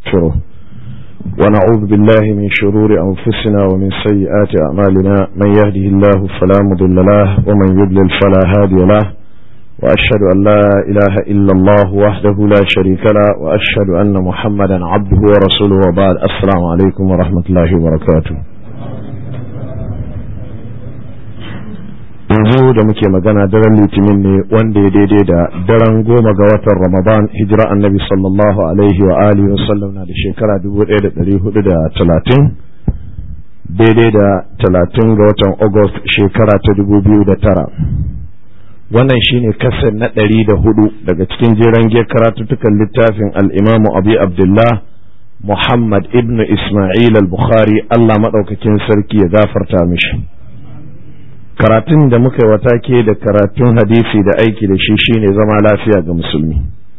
ونستغفره ونعوذ بالله من شرور أنفسنا ومن سيئات أعمالنا من يهده الله فلا مضل له ومن يضلل فلا هادي له وأشهد أن لا إله إلا الله وحده لا شريك له وأشهد أن محمدا عبده ورسوله وبعد السلام عليكم ورحمة الله وبركاته yanzu da muke magana daren litinin ne wanda ya daidai da daren goma ga watan ramadan hijira annabi sallallahu alaihi wa alihi wasallam na da shekara 1430 daidai da 30 ga watan august shekara ta 2009 wannan shine kasar na ɗari da hudu daga cikin jeren ge karatuttukan littafin al'imamu abi abdullah muhammad ibn ismail al-bukhari allah maɗaukakin sarki ya gafarta mishi karatun da muka yi wata ke da karatun hadisi da aiki da shi shine zama lafiya ga musulmi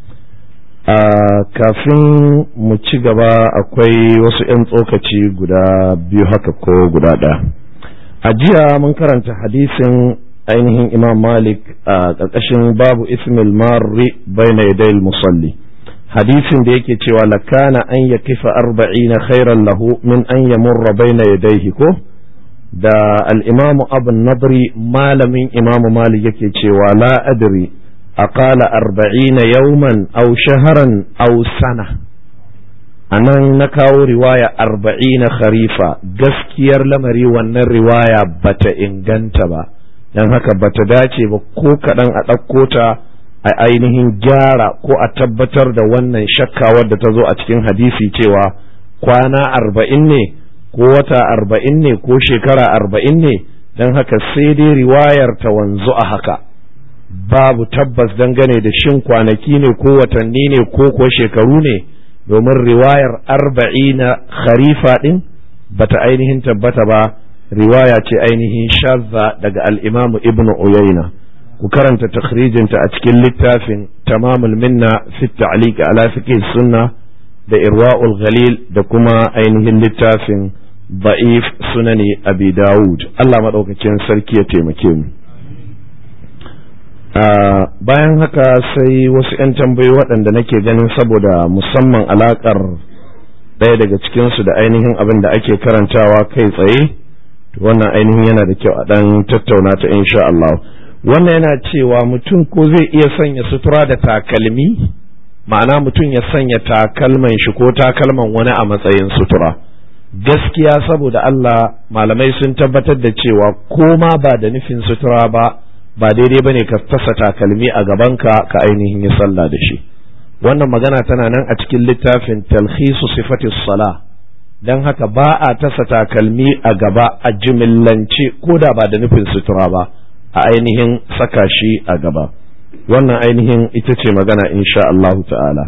a kafin mu ci gaba akwai wasu 'yan tsokaci guda biyu haka ko guda ɗaya a jiya mun karanta hadisin ainihin imam malik a ƙarƙashin babu ismil marri baina yadayil musalli hadisin da yake cewa lakana an ya kifa arba'ina khairan lahu min an yamurra baina yadayhi ko da al'imamu abin nadri malamin imamu malik yake cewa la adri aqala arba'ina yauman au shaharan au sana a nan na kawo riwaya arba'ina kharifa gaskiyar lamari wannan riwaya bata inganta ba don haka bata dace ba ko kaɗan a ɗauko ta a ainihin gyara ko a tabbatar da wannan shakka wadda ta zo a cikin hadisi cewa kwana arba'in ne ko wata arba'in ne ko shekara arba'in ne don haka sai dai riwayar ta wanzu a haka babu tabbas dangane da shin kwanaki ne ko watanni ne ko ko shekaru ne domin riwayar arba'ina kharifa ɗin bata ainihin tabbata ba riwaya ce ainihin shazza daga al'imamu ibn uyayna ku karanta takhrijinta a cikin littafin tamamul minna fi ta'liq ala fiqh sunna da irwa'ul ghalil da kuma ainihin littafin ba'if sunani abi dawud Allah maɗaukakin sarki ya taimake mu bayan haka sai wasu 'yan tambayi waɗanda nake ganin saboda musamman alaƙar ɗaya daga cikinsu da ainihin abin da ake karantawa kai tsaye wannan ainihin yana da kyau a ɗan tattauna ta insha Allah wannan yana cewa mutum ko zai iya sanya sutura da takalmi ma'ana mutum ya sanya takalman shi ko takalman wani a matsayin sutura gaskiya saboda Allah malamai sun tabbatar da cewa ko ma ba da nufin sutura ba ba daidai bane ka tasa takalmi a gabanka ka ainihin yi sallah da shi wannan magana tana nan a cikin littafin talhisu sifatis sala don haka ba a tasa takalmi a gaba a jimillance ko da ba da nufin sutura ba a ainihin saka shi a gaba wannan ainihin ita ce magana insha Allah ta'ala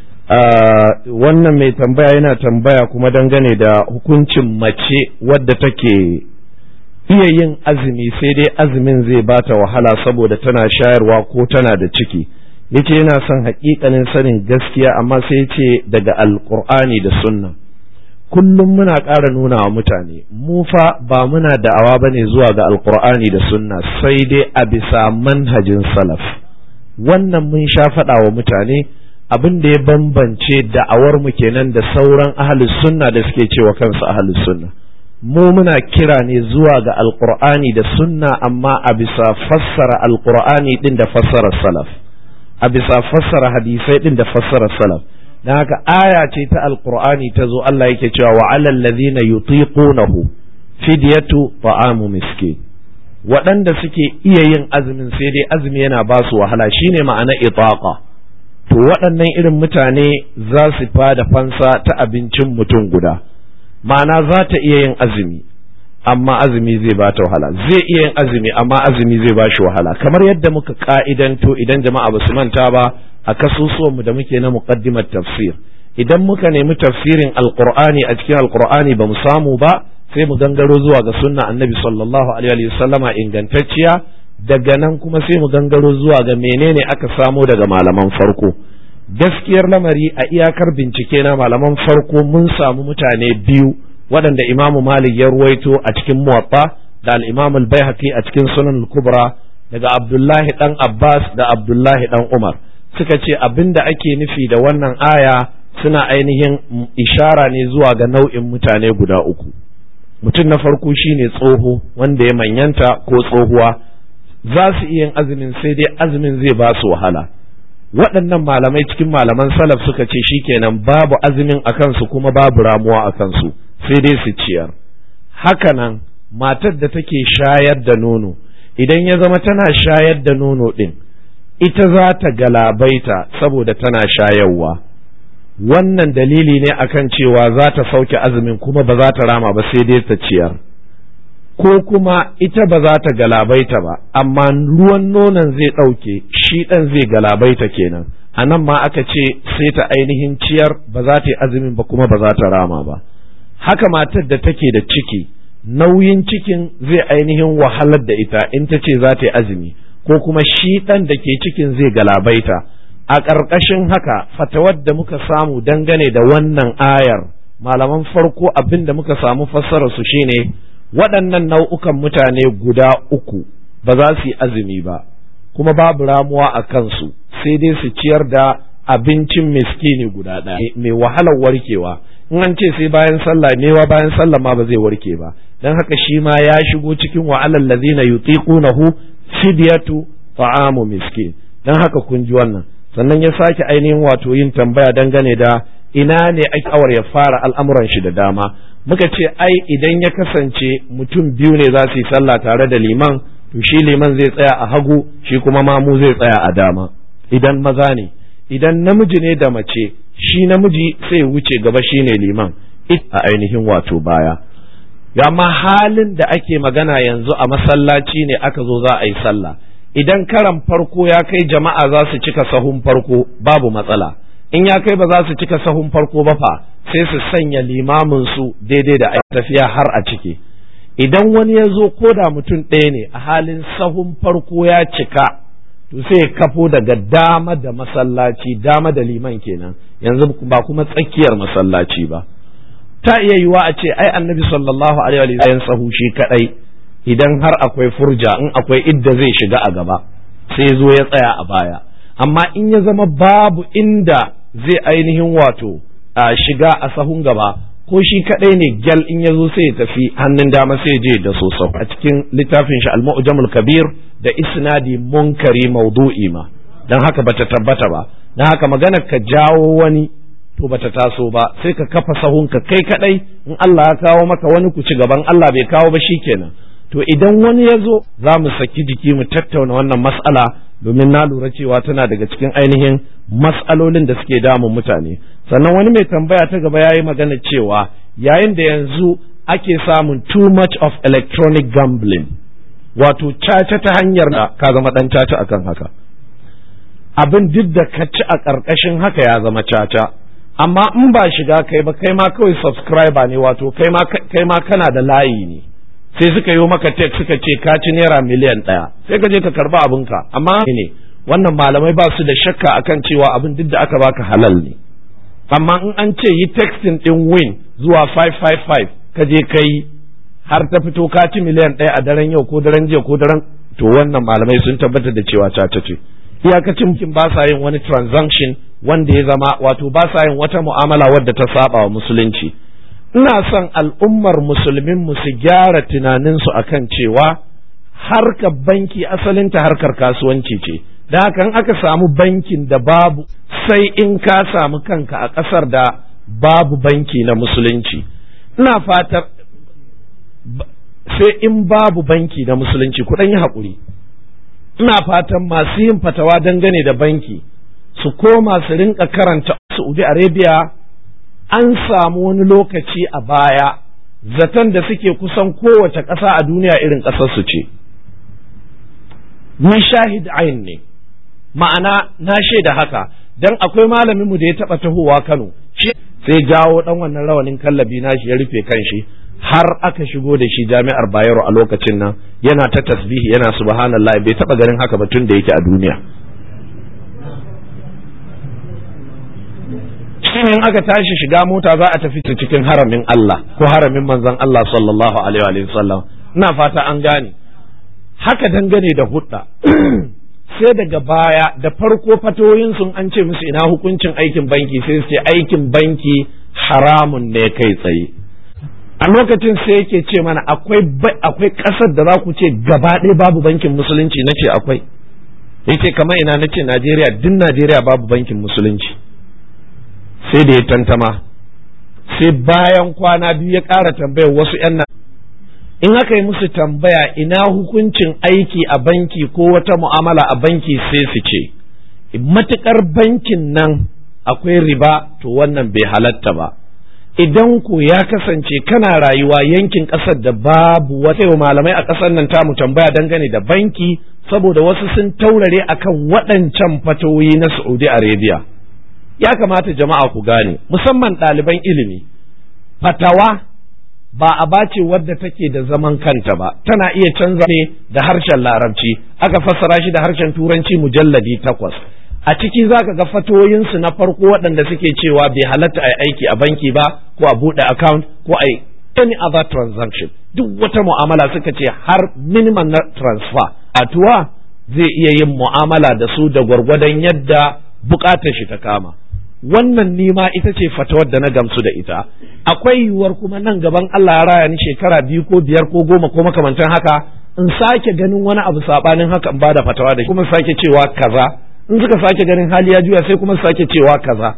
wannan mai tambaya yana tambaya kuma dangane da hukuncin mace wadda take iya yin azumi sai dai azumin zai bata wahala saboda tana shayarwa ko tana da ciki yace yana son hakikanin sanin gaskiya amma sai ce daga alkur'ani da sunna kullum muna ƙara nuna wa mutane mu fa ba muna da'awa bane zuwa ga alkur'ani da sunna sai dai a bisa manhajin salaf wannan mun sha faɗa wa mutane abin da ya bambance da'awar mu kenan da sauran ahlus sunna da suke cewa kansu ahlus sunna mu muna kira ne zuwa ga alqur'ani da sunna amma a bisa fassara alqur'ani din da fassara salaf a bisa fassara hadisai din da fassara salaf dan haka aya ce ta alqur'ani ta zo Allah yake cewa wa alal ladhina yutiqunahu fidyatu ta'amu miskin waɗanda suke iya yin azumin sai dai azumi yana ba su wahala shine ma'ana itaqa to waɗannan irin mutane za su fada fansa ta abincin mutum guda ma'ana za ta iya yin azumi amma azumi zai ba ta wahala zai iya yin azumi amma azumi zai ba shi wahala kamar yadda muka ka'idanto idan jama'a ba su manta ba a kasusuwanmu da muke na muqaddimat tafsir idan muka nemi tafsirin alqur'ani a cikin alqur'ani ba mu samu ba sai mu gangaro zuwa ga sunna annabi sallallahu alaihi wa sallama ingantacciya daga nan kuma sai mu gangaro zuwa ga menene aka samo daga malaman farko gaskiyar lamari a iyakar bincike na malaman farko mun samu mutane biyu waɗanda imamu malik ya ruwaito a cikin muwatta da al-imam al-baihaqi a cikin sunan al-kubra daga abdullahi dan abbas da abdullahi dan umar suka ce abinda ake nufi da wannan aya suna ainihin ishara ne zuwa ga nau'in mutane guda uku mutum na farko shine tsoho wanda ya manyanta ko tsohuwa za su iya yin azumin sai dai azumin zai ba su wahala waɗannan malamai cikin malaman salaf suka ce shikenan babu azumin a kansu kuma babu ramuwa a kansu sai dai su ciyar hakanan matar da take shayar da nono idan ya zama tana shayar da nono ɗin ita za ta galabaita saboda tana shayarwa wannan dalili ne akan cewa za ta sauke azumin kuma ba za ta rama ba sai dai ta ciyar ko kuma ita ba za ta galabaita ba amma ruwan nonon zai ɗauke shi ɗan zai galabaita kenan a nan ma aka ce sai ta ainihin ciyar ba za ta yi azumin ba kuma ba za ta rama ba haka matar da take da ciki nauyin cikin zai ainihin wahalar da ita in ta ce za ta yi azumi ko kuma shi ɗan da ke cikin zai galabaita a ƙarƙashin haka fatawar da muka samu dangane da wannan ayar malaman farko abin da muka samu fassara su shine waɗannan nau'ukan mutane guda uku ba za su yi azumi ba kuma babu ramuwa a kansu sai dai su ciyar da abincin miskini guda ɗaya mai wahalar warkewa in an ce sai bayan sallah mewa bayan sallah ma ba zai warke ba don haka shi ma ya shigo cikin wa'alal ladina yutiqunahu fidyatu ta'amu miskin don haka kun ji wannan sannan ya sake ainihin wato yin tambaya dangane da ina ne ake awar ya fara al'amuran shi da dama muka ce ai idan ya kasance mutum biyu ne za su yi sallah tare da liman to shi liman zai tsaya a hagu shi kuma mamu zai tsaya a dama idan maza ne idan namiji ne da mace shi namiji sai wuce gaba shi ne liman a ainihin wato baya amma halin da ake magana yanzu a masallaci ne aka zo za a yi sallah idan karan farko ya kai jama'a za su cika sahun farko babu matsala in ya kai ba za su cika sahun farko ba fa sai su sanya limamin su daidai da tafiya har a ciki idan wani ya zo ko da mutum ɗaya ne a halin sahun farko ya cika to sai kafo daga dama da masallaci dama da liman kenan yanzu ba kuma tsakiyar masallaci ba ta iya yiwa a ce ai annabi sallallahu alaihi wa sallam sahu shi kadai idan har akwai furja in akwai idda zai shiga a gaba sai zo ya tsaya a baya amma in ya zama babu inda zai ainihin wato a shiga a sahun gaba ko shi kadai ne gyal in ya zo sai ya tafi hannun dama sai je da sosau a cikin littafin shi al-mu'jamul kabir da isnadi munkari maudu'i ma dan haka bata tabbata ba dan haka maganar ka jawo wani to bata taso ba sai ka kafa sahunka kai kadai in Allah ya kawo maka wani ku ci gaban Allah bai kawo ba shikenan to idan wani ya zo za mu saki jiki mu tattauna wannan mas'ala domin na lura cewa tana daga cikin ainihin mas'alolin da suke damun mutane sannan wani mai tambaya ta gaba ya yi magana cewa yayin da yanzu ake samun too much of electronic gambling wato caca ta hanyar da ka zama dan caca akan haka abin duk da ka ci a ƙarƙashin haka ya zama caca amma in ba shiga kai ba kai ma kawai subscriber ne wato kai ma kana da layi ne sai suka yi maka tek suka ce ka ci naira miliyan ɗaya sai ka je ka karba abinka amma ne wannan malamai ba su da shakka akan cewa abin duk da aka baka halal ne amma in an ce yi texting din win zuwa 555 ka je ka yi har ta fito ka ci miliyan ɗaya a daren yau ko daren jiya ko daren to wannan malamai sun tabbatar da cewa caca ce iyakacin kin ba sa yin wani transaction wanda ya zama wato ba sa yin wata mu'amala wadda ta saba wa musulunci ina son al'ummar musulmin mu su gyara tunaninsu akan cewa harkar banki asalinta harkar kasuwanci ce da haka in aka samu bankin da babu sai in ka samu kanka a ƙasar da babu banki na musulunci ina fatar sai in babu banki na musulunci ku yi haƙuri ina fatan masu yin fatawa dangane da banki su koma su rinka karanta Saudi Arabia an samu wani lokaci a baya zaton da suke kusan kowace ƙasa a duniya irin ƙasarsu ce ni shahid ayin ne ma'ana na shaida haka dan akwai malamin mu da ya taba tahowa Kano sai jawo dan wannan rawanin kallabi nashi ya rufe kanshi har aka shigo da shi jami'ar Bayero a lokacin nan yana ta tasbihi yana subhanallah bai taba ganin haka ba tun da yake a duniya shine in aka tashi shiga mota za a tafi cikin haramin Allah ko haramin manzon Allah sallallahu alaihi wa sallam ina fata an gane haka dangane da hudda sai daga baya da farko fatoyin sun an ce musu ina hukuncin aikin banki sai su ce aikin banki haramun ne kai tsaye a lokacin sai yake ce mana akwai akwai ƙasar da za ku ce gaba ɗaya babu bankin musulunci na ce akwai yace kamar ina na ce Najeriya duk Najeriya babu bankin musulunci sai da ya tantama sai bayan kwana biyu ya ƙara tambayar wasu 'yan in aka yi musu tambaya ina hukuncin aiki a banki ko wata mu'amala a banki sai su ce matukar bankin nan akwai riba to wannan bai halatta ba idan ku ya kasance kana rayuwa yankin ƙasar da babu wata yau malamai a ƙasar nan tamu tambaya dangane da banki saboda wasu sun taurare akan waɗancan fatoyi na Saudi Arabia ya kamata jama'a ku gane musamman ɗaliban ilimi fatawa ba a bace wadda take da zaman kanta ba tana iya canza ne da harshen larabci aka fassara shi da harshen turanci mujalladi takwas a ciki za ka ga fatoyinsu na farko waɗanda suke cewa bai halatta a aiki a banki ba ko a buɗe account ko a any other transaction duk wata mu'amala suka ce har minimum na transfer a tuwa zai iya yin mu'amala da su da gwargwadon yadda bukatar shi ta kama wannan nima ita ce fatawar da na gamsu da ita akwai yiwuwar kuma nan gaban Allah ya raya ni shekara biyu ko biyar ko goma ko makamantan haka in sake ganin wani abu sabanin haka in bada fatawa da kuma sake cewa kaza in suka sake ganin hali ya juya sai kuma sake cewa kaza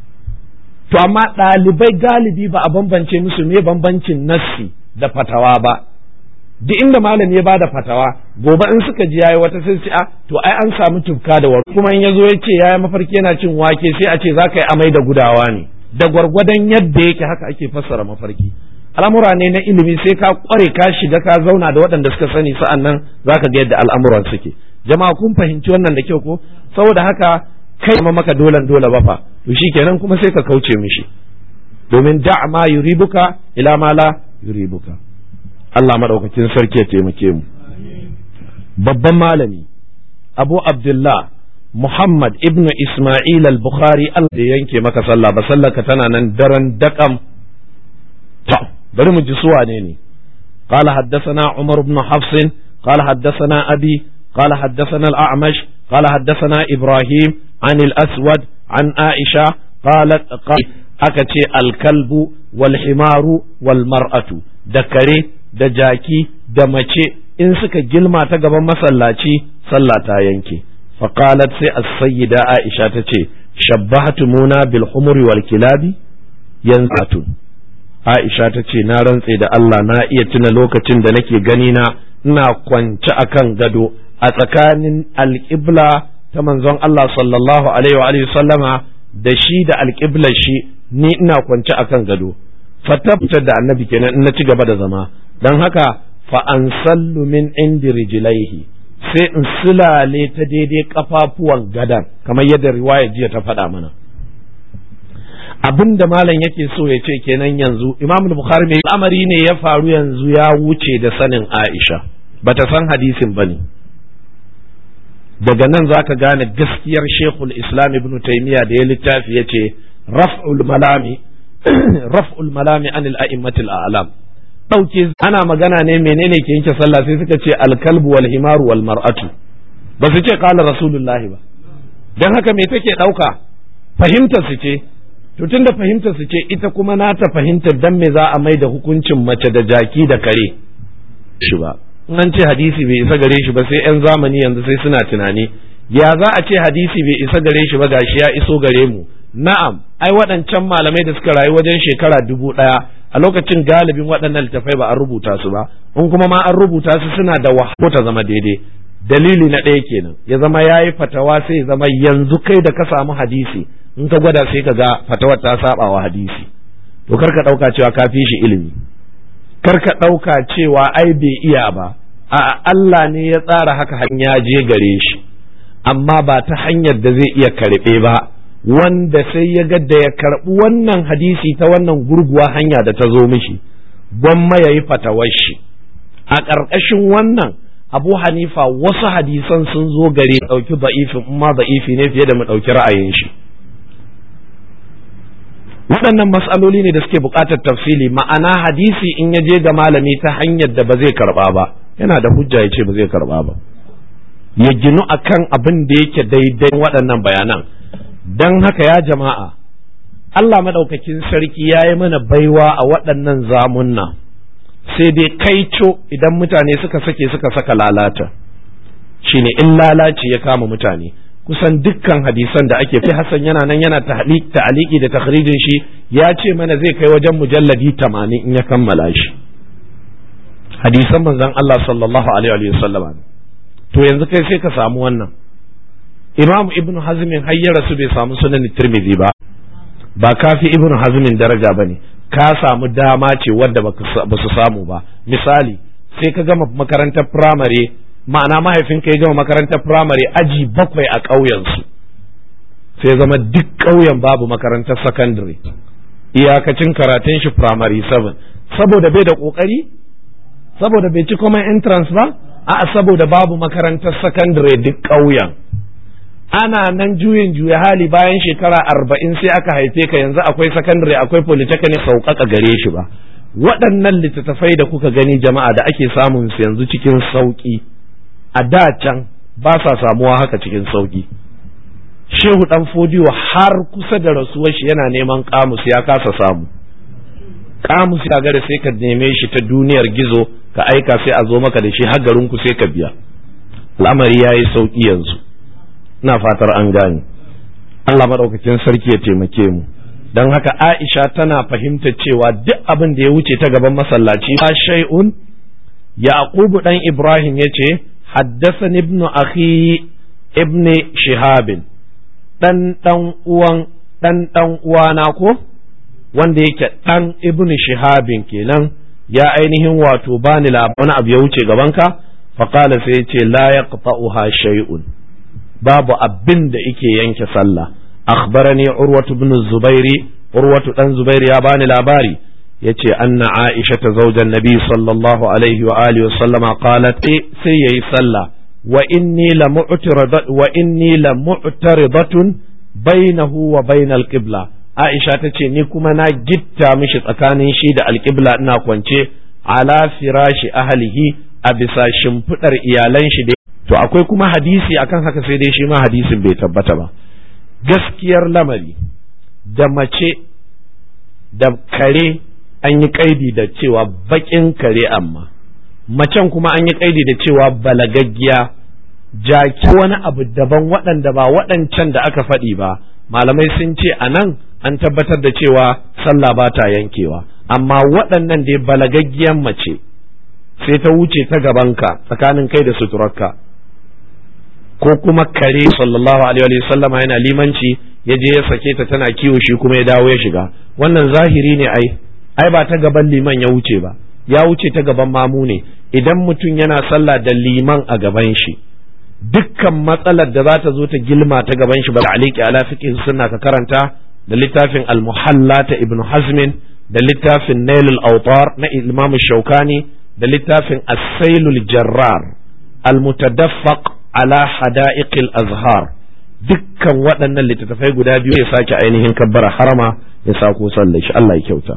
to amma ɗalibai galibi ba a bambance musu me bambancin nassi da fatawa ba duk inda malami ya bada fatawa gobe in suka ji yayi wata sai a to ai an samu tufka da wani kuma in yazo ya ce yayi mafarki yana cin wake sai a ce za ka yi amai da gudawa ne da gwargwadon yadda yake haka ake fassara mafarki al'amura ne na ilimi sai ka kware ka shiga ka zauna da waɗanda suka sani sa'an nan za ka ga yadda al'amuran suke jama'a kun fahimci wannan da kyau ko saboda haka kai ma maka dolan dole ba fa to shikenan kuma sai ka kauce mishi domin da ma yuribuka ila ma la yuribuka Allah madaukakin sarki ya taimake mu babban malami Abu Abdullah Muhammad ibn Ismail al-Bukhari Allah da yanke maka sallah ba sallar ka tana nan daren dakam ta bari mu ji suwa ne ne قال حدثنا عمر بن حفص قال حدثنا أبي قال حدثنا الأعمش قال حدثنا إبراهيم عن الأسود عن عائشة قالت قال أكتي الكلب والحمار والمرأة دكري دجاكي دمشي in suka gilma ta gaban masallaci sallah ta yanke faqalat sai as-sayyida Aisha ta ce shabbahatumuna bil humuri wal kilabi yanzatu Aisha ta ce na rantse da Allah na iya tuna lokacin da nake gani na ina kwance akan gado a tsakanin alƙibla ta manzon Allah sallallahu alaihi wa alihi sallama da shi da alƙiblar shi ni ina kwance akan gado fatabta da annabi kenan in na ci gaba da zama dan haka fa an sallu min indi rijlaihi sai in sulale ta daidai kafafuwan gadan kamar yadda riwaya jiya ta faɗa mana abin da malam yake so ya ce kenan yanzu imam bukhari mai al'amari ne ya faru yanzu ya wuce da sanin aisha bata san hadisin bane daga nan zaka gane gaskiyar shekul islam ibn taymiya da ya littafi ya ce raf'ul malami raf'ul malami anil a'immatil a'lam ɗauke ana magana ne menene ke yanke sallah sai suka ce alkalbu wal himaru wal mar'atu ba su ce qala rasulullahi ba dan haka me take ɗauka fahimtar su ce to tunda fahimtar su ce ita kuma nata fahimtar dan me za a mai da hukuncin mace da jaki da kare shi ba in an ce hadisi bai isa gare shi ba sai yan zamani yanzu sai suna tunani ya za a ce hadisi bai isa gare shi ba gashi ya iso gare mu na'am ai waɗancan malamai da suka rayu wajen shekara dubu ɗaya a lokacin galibin waɗannan littafai ba an rubuta su ba in kuma ma an rubuta su suna da wahala ta zama daidai dalili na ɗaya kenan ya zama ya yi fatawa sai ya zama yanzu kai da ka samu hadisi in ka gwada sai ka ga fatawar ta saba wa hadisi to kar ka ɗauka cewa ka fi shi ilimi kar ka ɗauka cewa ai bai iya ba a Allah ne ya tsara haka hanya je gare shi amma ba ta hanyar da zai iya karɓe ba wanda sai ya ga da ya karɓi wannan hadisi ta wannan gurguwa hanya da ta zo mishi gwamma ya yi fatawar shi a ƙarƙashin wannan abu hanifa wasu hadisan sun zo gare ɗauki da'ifin in ma da'ifi ne fiye da mu ɗauki ra'ayin shi waɗannan matsaloli ne da suke buƙatar tafsili ma'ana hadisi in ya je ga malami ta hanyar da ba zai karɓa ba yana da hujja ya ce ba zai karɓa ba ya ginu akan abin da yake daidai waɗannan bayanan don haka ya jama'a Allah maɗaukakin sarki ya yi mana baiwa a waɗannan zamunna sai dai kaico idan mutane suka sake suka saka lalata shine in lalaci ya kama mutane kusan dukkan hadisan da ake fi Hassan yana nan yana ta'aliki da takhrijin shi ya ce mana zai kai wajen mujalladi tamanin in ya kammala shi hadisan manzon Allah sallallahu alaihi wa sallam to yanzu kai sai ka samu wannan Imam Ibn Hazmin har ya rasu bai samu sunan Tirmidhi ba ba kafi Ibn Hazmin daraja bane ka samu dama ce wadda ba su samu ba misali sai ka gama makarantar firamare ma'ana mahaifinka ya gama makarantar firamare aji bakwai a ƙauyensu sai zama duk ƙauyen babu makarantar sakandare iyakacin karatun shi firamare 7 saboda bai da ƙoƙari saboda bai ci common entrance ba a'a saboda babu makarantar sakandare duk ƙauyen ana nan juyin juya hali bayan shekara arba'in sai aka haife ka yanzu akwai sakandare akwai polytechnic sauƙaƙa gare shi ba waɗannan littattafai da kuka gani jama'a da ake samun su yanzu cikin sauƙi a da can ba sa samuwa haka cikin sauƙi shehu ɗan fodiyo har kusa da rasuwar shi yana neman kamus ya kasa samu kamus ya gare sai ka neme shi ta duniyar gizo ka aika sai a zo maka da shi har garinku sai ka biya al'amari ya yi sauƙi yanzu ina fatar an gane Allah maɗaukakin sarki ya taimake mu don haka Aisha tana fahimta cewa duk abin da ya wuce ta gaban masallaci ba shay'un Yaqubu dan Ibrahim yace haddathani ibn akhi ibn Shihab dan dan uwan dan dan uwana ko wanda yake dan ibn Shihabin kenan ya ainihin wato bani labarin abu ya wuce gabanka faqala sai yace la yaqta'uha shay'un babu abin da yake yanke sallah akhbarani urwatu ibn zubairi urwatu dan zubairi ya bani labari yace anna aisha ta zaujan nabi sallallahu alaihi wa alihi wasallama qalat sai yayi sallah wa inni la mu'taridat wa inni la mu'taridatun bainahu wa bainal qibla aisha tace ni kuma na gitta mishi tsakanin shi da alqibla ina kwance ala firashi ahlihi a bisa shimfidar iyalan shi da to akwai kuma hadisi akan haka sai dai shi ma hadisin bai tabbata ba gaskiyar lamari da mace da kare an yi kaidi da cewa bakin kare amma macen kuma an yi kaidi da cewa balagaggiya jaki wani abu daban waɗanda ba waɗancan da aka faɗi ba malamai sun ce a nan an tabbatar da cewa sallah ba ta yankewa amma waɗannan dai balagaggiyan mace sai ta wuce ta gabanka tsakanin kai da suturarka ko kuma kare sallallahu alaihi wa sallama yana limanci ya je ya sake ta tana kiwo shi kuma ya dawo ya shiga wannan zahiri ne ai ai ba ta gaban liman ya wuce ba ya wuce ta gaban mamu ne idan mutum yana sallah da liman a gaban shi dukkan matsalar da za ta zo ta gilma ta gaban shi ba aliki ala fiqh sunna ka karanta da littafin al-muhalla ta ibn hazmin da littafin nailul awtar na imam shaukani da littafin as-sailul jarrar al-mutadaffaq ala hada'iqil azhar dukkan waɗannan littattafai guda biyu ya sake ainihin kabbara harama ya sako sallar shi Allah ya kyauta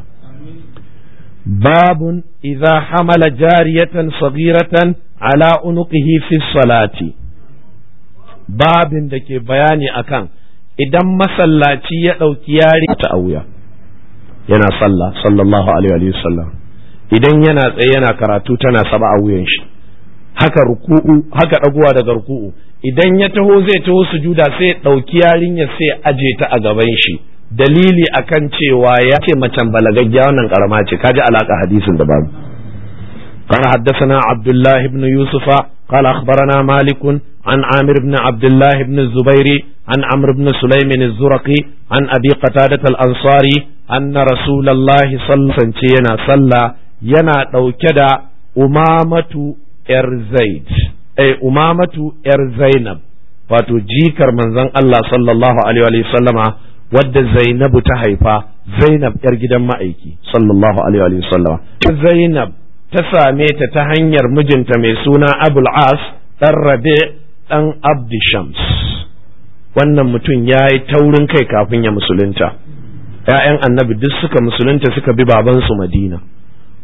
babun idza hamala jariyatan saghiratan ala unuqihi fi salati babin da ke bayani akan idan masallaci ya ɗauki yari ta auya yana sallah sallallahu alaihi wa sallam idan yana tsaye yana karatu tana saba a wuyan shi haka ruku'u haka ɗaguwa daga ruku'u idan ya taho zai taho sujuda sai ɗauki yarinya sai aje ta a gaban shi dalili akan cewa ya ce macen balagaggiya wannan karama ce kaji alaka hadisin da babu قال حدثنا عبد الله بن يوسف قال أخبرنا مالك عن عامر بن عبد الله بن الزبير عن عمرو بن سليم الزرقي عن أبي قتادة الأنصاري أن رسول الله صلى الله عليه وسلم صلى ينا دوكدا أمامة إرزيد أي أمامة إرزينب wato jikar manzon Allah sallallahu alaihi wa sallama wadda Zainabu ta haifa Zainab yar gidan ma'aiki sallallahu alaihi wa sallama Zainab ta same ta ta hanyar mijinta mai suna Abul As dan Rabi dan Abdi Shams wannan mutum ya yi taurin kai kafin ya musulunta ‘ya'yan annabi duk suka musulunta suka bi babansu Madina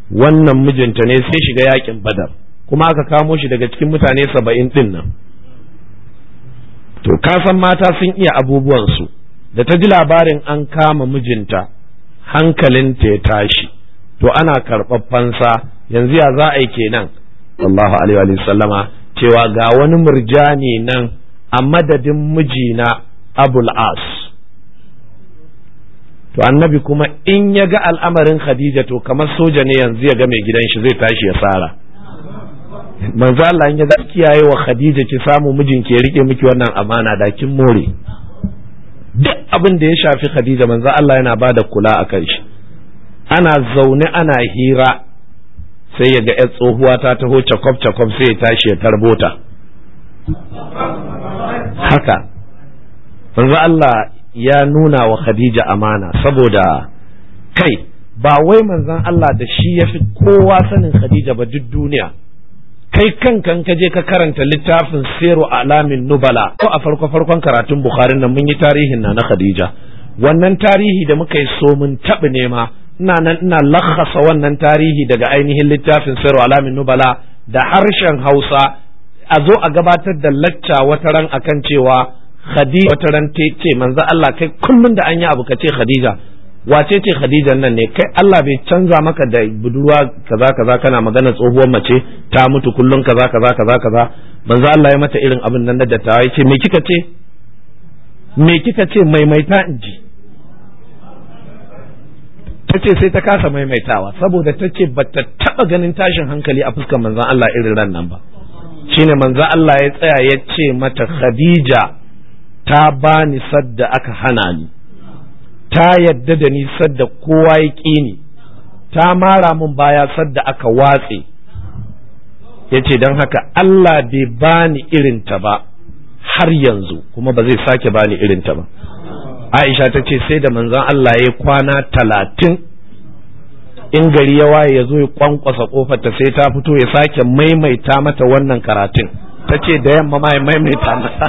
wannan mijinta ne sai shiga yakin Badar kuma aka kamo shi daga cikin mutane saba'in din nan to kasan mata sun iya abubuwansu da ta ji labarin an kama mijinta hankalinta ya tashi to ana karɓar fansa yanzu ya za a yi kenan wallahu alaihi wa sallama cewa ga wani murjani nan a madadin mijina abul as to annabi kuma in ya ga al'amarin khadija to kamar soja ne yanzu ya ga mai gidan shi zai tashi ya tsara manzo Allah in ya ga kiyaye wa khadija ki samu mijin ki ya rike miki wannan amana da kin more duk abin da ya shafi khadija manzo Allah yana bada kula a kan shi ana zaune ana hira sai ya ga yar tsohuwa ta taho cakwab cakwab sai ya tashi ya tarbota haka manzo Allah ya nuna wa Khadija amana saboda kai ba wai manzon Allah da shi ya fi kowa sanin Khadija ba duk duniya kai kankan ka je ka karanta littafin Siru Alamin Nubala ko a farko farkon karatun Bukhari nan mun yi tarihin na na Khadija wannan tarihi da muka yi so mun taɓa nema ina nan ina lakhasa wannan tarihi daga ainihin littafin Siru Alamin Nubala da harshen Hausa a zo a gabatar da lacca wata ran akan cewa Khadija wata ran ce manzo Allah kai kullum da an yi abu ka ce Khadija wace ce Khadija nan ne kai Allah bai canza maka da budurwa kaza kaza kana magana tsohuwar mace ta mutu kullum kaza kaza kaza kaza manzo Allah ya mata irin abin nan da dattawa yace me kika ce me kika ce maimaita in ji ta ce sai ta kasa maimaitawa saboda ta ce ba ta taɓa ganin tashin hankali a fuskar manzon Allah irin ran nan ba shine manzon Allah ya tsaya ya ce mata Khadija ta bani sadda aka hana ni ta yadda da ni sadda kowa ya ƙi ni ta mara min baya sadda aka watse ya ce don haka Allah bai bani irinta ba har yanzu kuma ba zai sake bani irinta ba Aisha ta ce sai da manzon Allah ya kwana talatin in gari ya waye ya zo ya kwankwasa kofar ta sai ta fito ya sake maimaita mata wannan karatun ta ce da yamma ma ya maimaita mata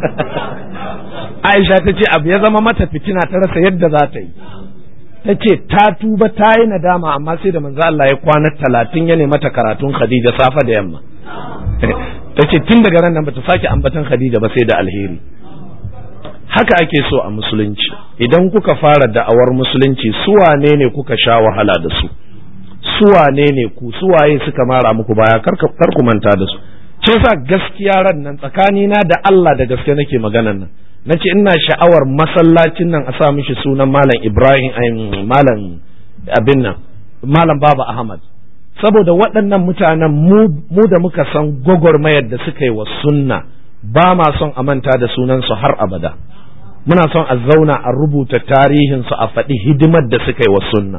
Aisha ta ce abu ya zama mata fitina ta rasa yadda za ta yi ta ce ta tuba ta yi nadama amma sai da manzo Allah ya kwana talatin ya mata karatun Khadija safa da yamma ta ce tun daga ran nan bata sake ambatan Khadija ba sai da alheri haka ake so a musulunci idan kuka fara da'awar musulunci su wane ne kuka sha wahala da su su wane ne ku su waye suka mara muku baya kar ku manta da su ce sa gaskiya ran nan tsakanina da Allah da gaske nake maganan nan na ce ina sha'awar masallacin nan a sa mishi sunan malam ibrahim malam abin nan malam baba ahmad saboda waɗannan mutanen mu da muka san gwagwarmayar da suka yi wa sunna ba ma son a manta da sunansu har abada muna son a zauna a rubuta tarihinsu a faɗi hidimar da suka yi wa sunna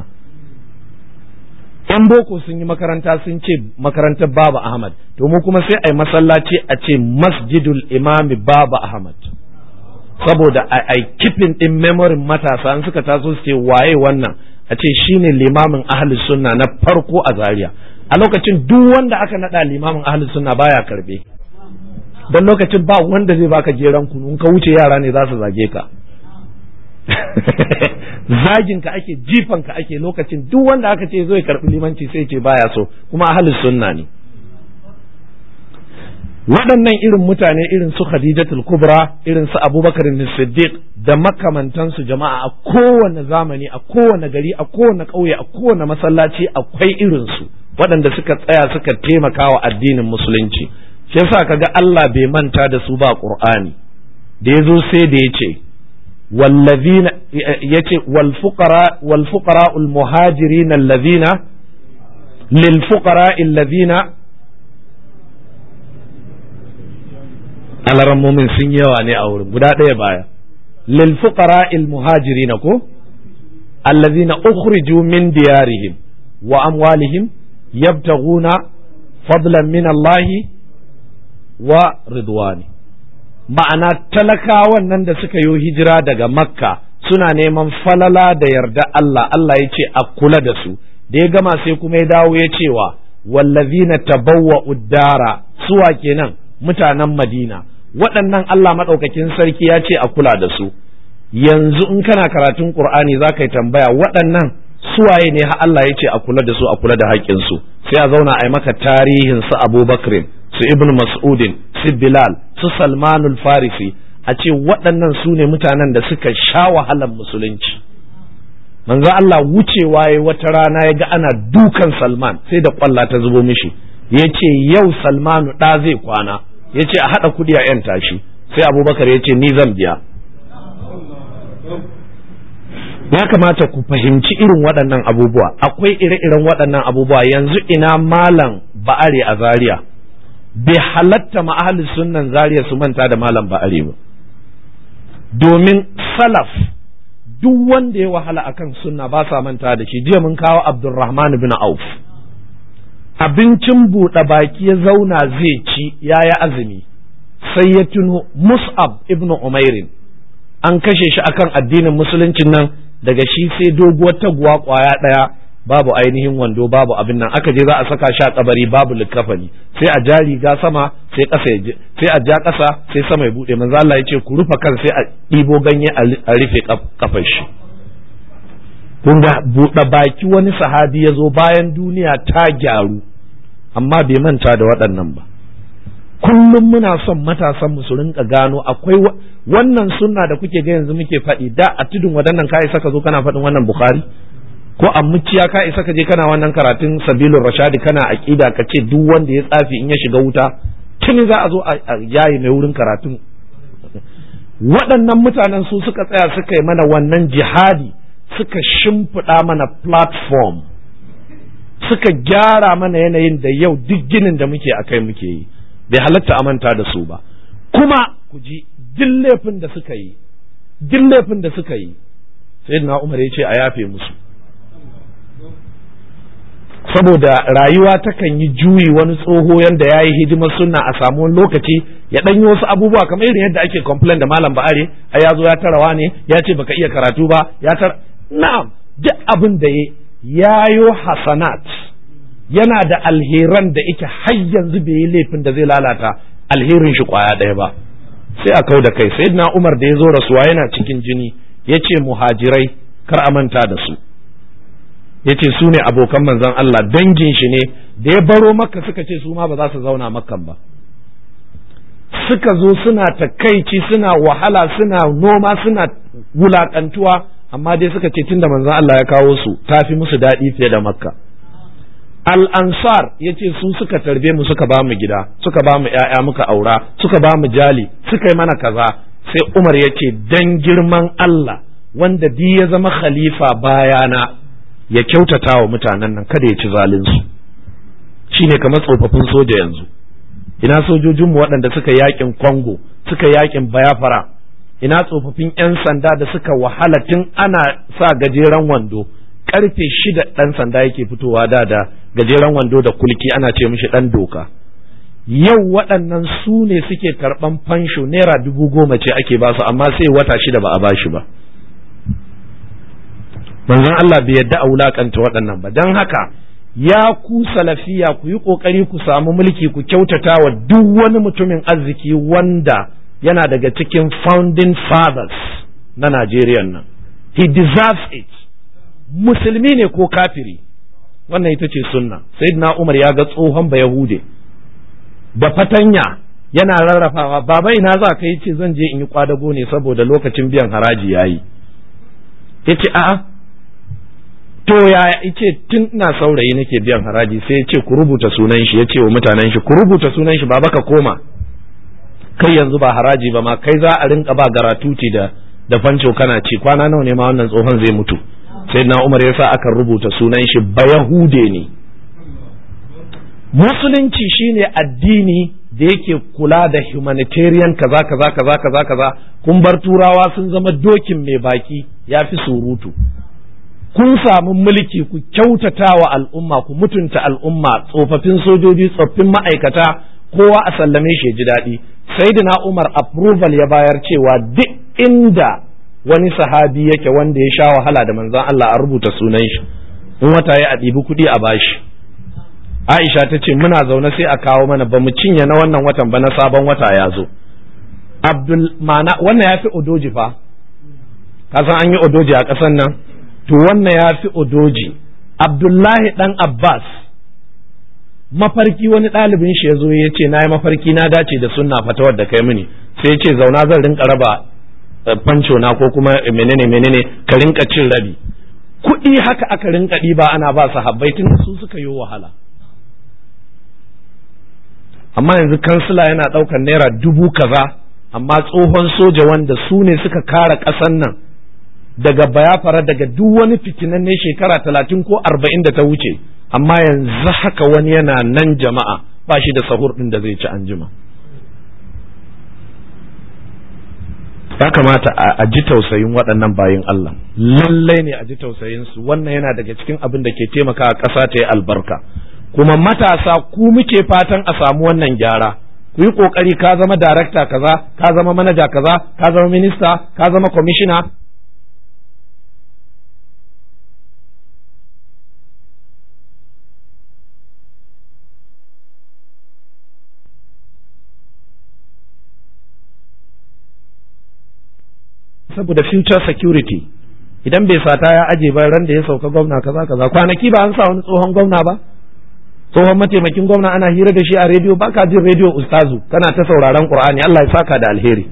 yan boko sun yi makaranta sun ce makarantar baba ahmad to mu kuma sai a yi masallaci a ce masjidul imami baba ahmad saboda a kifin din memorin matasa an suka taso su ce waye wannan a ce shine limamin ahli sunna na farko a zaria a lokacin duk wanda aka nada limamin ahli sunna baya karbe don lokacin ba wanda zai baka jeran kunu in ka wuce yara ne za su zage ka zagin ka ake jifan ka ake lokacin duk wanda aka ce zo ya karbi limanci sai ce baya so kuma ahli sunna ne waɗannan irin mutane irin su Khadijatul Kubra irin su Abubakar Siddiq da makamantansu jama'a a kowane zamani a kowane gari a kowane ƙauye a kowane masallaci akwai irin su waɗanda suka tsaya suka taimaka wa addinin musulunci shi yasa kaga Allah bai manta da su ba Qur'ani da yazo sai da yace wallazina yace wal fuqara wal fuqara al muhajirin allazina lil fuqara allazina alarammomin sun yawa ne a wurin guda ɗaya baya lil fuqara il muhajirin ko allazina ukhriju min diyarihim wa amwalihim yabtaghuna fadlan min Allah wa ridwani ma'ana talakawan nan da suka yi hijira daga makka suna neman falala da yarda Allah Allah ya ce a kula da su da ya gama sai kuma ya dawo ya cewa wallazina tabawwa uddara suwa kenan mutanen madina waɗannan Allah maɗaukakin sarki ya ce a kula da su yanzu in kana karatun Qur'ani za ka yi tambaya waɗannan suwaye ne har Allah ya ce a kula da su a kula da haƙƙinsu sai a zauna a yi maka tarihin su Abubakar su Ibn Mas'udin su Bilal su Salmanul Farisi a ce waɗannan su ne mutanen da suka sha wahalar musulunci manzo Allah wucewa ya wata rana ya ga ana dukan Salman sai da kwalla ta zubo mishi ya ce yau Salmanu ɗa zai kwana ya ce a haɗa kuɗi a ‘yan tashi sai abubakar ya ce ni zan biya ya kamata ku fahimci irin waɗannan abubuwa akwai ire-iren waɗannan abubuwa yanzu ina malam ba'are a zaria bai halatta ma'ahalin sunnan zaria su manta da malam ba'are ba domin salaf duk wanda ya wahala akan sunna ba sa manta da shi jiya mun kawo abdulrahman bin auf abincin buɗe baki ya zauna zai ci ya yi azumi sai ya tuno mus'ab ibn umairin an kashe shi akan addinin musuluncin nan daga shi sai doguwar taguwa kwaya ɗaya babu ainihin wando babu abin nan aka je za a saka shi a kabari babu likafani sai a ja riga sama sai ƙasa ya sai a ja ƙasa sai sama ya bude manzo Allah ya ce ku rufe kan sai a ɗibo ganye a rufe kafar shi kun ga buɗe baki wani sahabi ya zo bayan duniya ta gyaru amma bai manta da waɗannan ba kullum muna son matasan mu su rinka gano akwai wannan sunna da kuke ga yanzu muke faɗi da a tudun waɗannan ka isa ka zo kana faɗin wannan bukhari ko a muciya ka isa ka je kana wannan karatun sabilun rashadi kana aqida ka ce duk wanda ya tsafi in ya shiga wuta tuni za a zo a yayi mai wurin karatun waɗannan mutanen su suka tsaya suka yi mana wannan jihadi suka shimfiɗa mana platform suka gyara mana yanayin da yau duk ginin da muke akai muke yi bai halatta a manta da su ba kuma ku ji duk laifin da suka yi duk laifin da suka yi sai na umar ya ce a yafe musu saboda rayuwa takan yi juyi wani tsoho yanda ya yi hidimar sunna a samu wani lokaci ya ɗan yi wasu abubuwa kamar irin yadda ake complain da malam ba'are a ya zo ya tarawa ne ya ce baka iya karatu ba ya tara na'am duk abin da ya yayo hasanat yana da alheran da ike har yanzu bai yi laifin da zai lalata alherin shi kwaya ɗaya ba sai a kau da kai sai na umar da ya zo rasuwa yana cikin jini ya ce muhajirai kar a manta da su ya ce su ne abokan manzon Allah dangin shi ne da ya baro makka suka ce su ma ba za su zauna makkan ba suka zo suna takaici suna wahala suna noma suna wulakantuwa amma dai suka ce tunda manzon Allah ya kawo su tafi musu daɗi fiye da makka al'ansar ya ce su suka tarbe mu suka ba mu gida suka ba mu ‘ya'ya muka aura suka ba mu jali suka yi mana kaza sai umar ya ce dan girman Allah wanda bi ya zama khalifa bayana ya kyautata wa mutanen nan kada ya ci zalinsu shine kamar tsofaffin soja yanzu ina sojojinmu waɗanda suka yakin Congo suka yakin Bayafara ina tsofaffin 'yan sanda da suka wahala tun ana sa gajeren wando karfe shida ɗan sanda yake fitowa da da gajeren wando da kulki ana ce mishi ɗan doka yau waɗannan su ne suke karɓan fansho naira dubu goma ce ake basu amma sai wata shida ba a bashi ba manzon Allah bai yadda a wulakanta waɗannan ba don haka ya ku salafiya ku yi ƙoƙari ku samu mulki ku kyautata wa duk wani mutumin arziki wanda yana daga cikin founding fathers na Najeriya nan he deserves it musulmi ne ko kafiri wannan ita ce sunna sayyidina Umar ya ga tsohon ba Yahude da fatanya yana rarrafawa baba ina za ka yi ce zan je in yi kwadago ne saboda lokacin biyan haraji yayi yace a'a to ya ce tun ina saurayi nake biyan haraji sai ya ce ku rubuta sunan shi ya ce wa mutanen shi ku rubuta sunan shi baba ka koma kai yanzu ba haraji ba ma kai za a rinka ba garatuti da da fanco kana ci kwana nawa ne ma wannan tsohon zai mutu sai na umar ya sa aka rubuta sunan shi ba yahude ne musulunci shine addini da yake kula da humanitarian kaza kaza kaza kaza kaza kun bar turawa sun zama dokin mai baki ya fi surutu kun samu mulki ku kyautata wa al'umma ku mutunta al'umma tsofaffin sojoji tsoffin ma'aikata kowa a sallame shi ji daɗi sayyidina umar approval ya bayar cewa duk inda wani sahabi yake wanda ya sha wahala da manzon Allah a rubuta sunan shi in wata ya a ɗibi kuɗi a bashi Aisha ta ce muna zaune sai a kawo mana ba mu cinye na wannan watan ba na sabon wata ya zo Abdul mana wannan ya fi odoji fa ka san an yi odoji a ƙasan nan to wannan ya fi odoji Abdullahi dan Abbas mafarki wani ɗalibin shi ya zo ya ce na yi mafarki na dace da sunna fatawar da kai mini sai ce zauna zan rinka raba fanco na ko kuma menene menene ka rinka cin rabi kuɗi haka aka rinka ɗiba ana ba su habbai tun su suka yi wahala amma yanzu kansila yana ɗaukar naira dubu kaza amma tsohon soja wanda su ne suka kara ƙasan nan daga bayafara daga duk wani fitinan ne shekara talatin ko arba'in da ta wuce amma yanzu haka wani yana nan jama'a ba shi da sahur ɗin da zai ci anjima ya kamata a ji tausayin waɗannan bayin Allah lallai ne a ji tausayin su wannan yana daga cikin abin da ke taimaka ƙasa ta yi albarka kuma matasa ku muke fatan a samu wannan gyara ku yi ƙoƙari ka zama darakta kaza ka zama manaja kaza ka zama minista ka zama kwamishina saboda future security idan bai sata ya aje ba ran da ya sauka gwamna kaza kaza kwanaki ba an sa wani tsohon gwamna ba tsohon mataimakin gwamna ana hira da shi a rediyo baka jin rediyo ustazu kana ta sauraron qur'ani Allah ya saka da alheri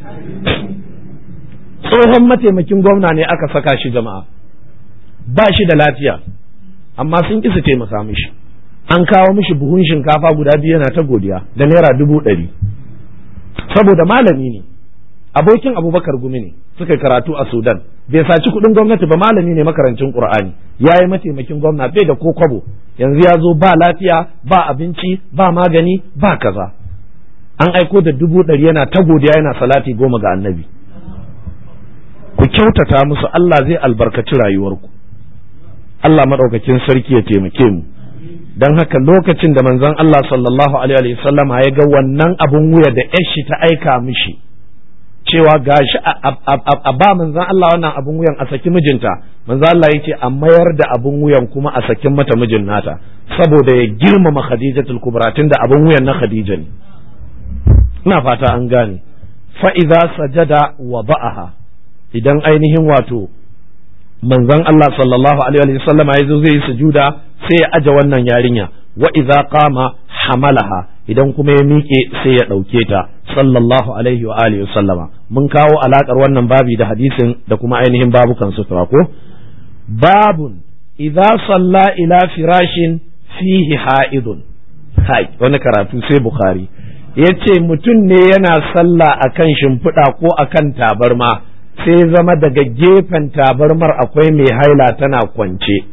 tsohon mataimakin gwamna ne aka saka shi jama'a ba shi da lafiya amma sun ƙi su taimaka mishi an kawo mishi buhun shinkafa guda biyu yana ta godiya da naira dubu ɗari saboda malami ne abokin abubakar gumi ne suka karatu a sudan bai saci kuɗin gwamnati ba malami ne makarancin qur'ani ya yi mataimakin gwamna bai da ko kwabo yanzu ya zo ba lafiya ba abinci ba magani ba kaza an aiko da dubu ɗari yana ta godiya yana salati goma ga annabi ku kyautata musu Allah zai albarkaci rayuwarku Allah maɗaukakin sarki ya taimake mu don haka lokacin da manzon Allah sallallahu alaihi wasallama ya ga wannan abun wuya da yashi ta aika mishi cewa gashi a ba manzan Allah wannan abun wuyan a saki mijinta manzan Allah yake a mayar da abun wuyan kuma a sakin mata mijin nata saboda ya girmama Khadijatul Kubra da abun wuyan na Khadija ne ina fata an gane fa idza sajada wa ba'aha idan ainihin wato manzan Allah sallallahu alaihi wa sallam ya zo zai yi sujuda sai ya aje wannan yarinya wa idza qama hamalaha idan kuma ya miƙe sai ya ɗauke ta sallallahu alaihi wa alihi sallama mun kawo alakar wannan babi da hadisin da kuma ainihin babukan sutura ko babun idza salla ila firashin fihi ha'idun hai wani karatu sai bukhari yace mutum ne yana sallah akan shimfiɗa ko akan tabarma sai zama daga gefen tabarmar akwai mai haila tana kwance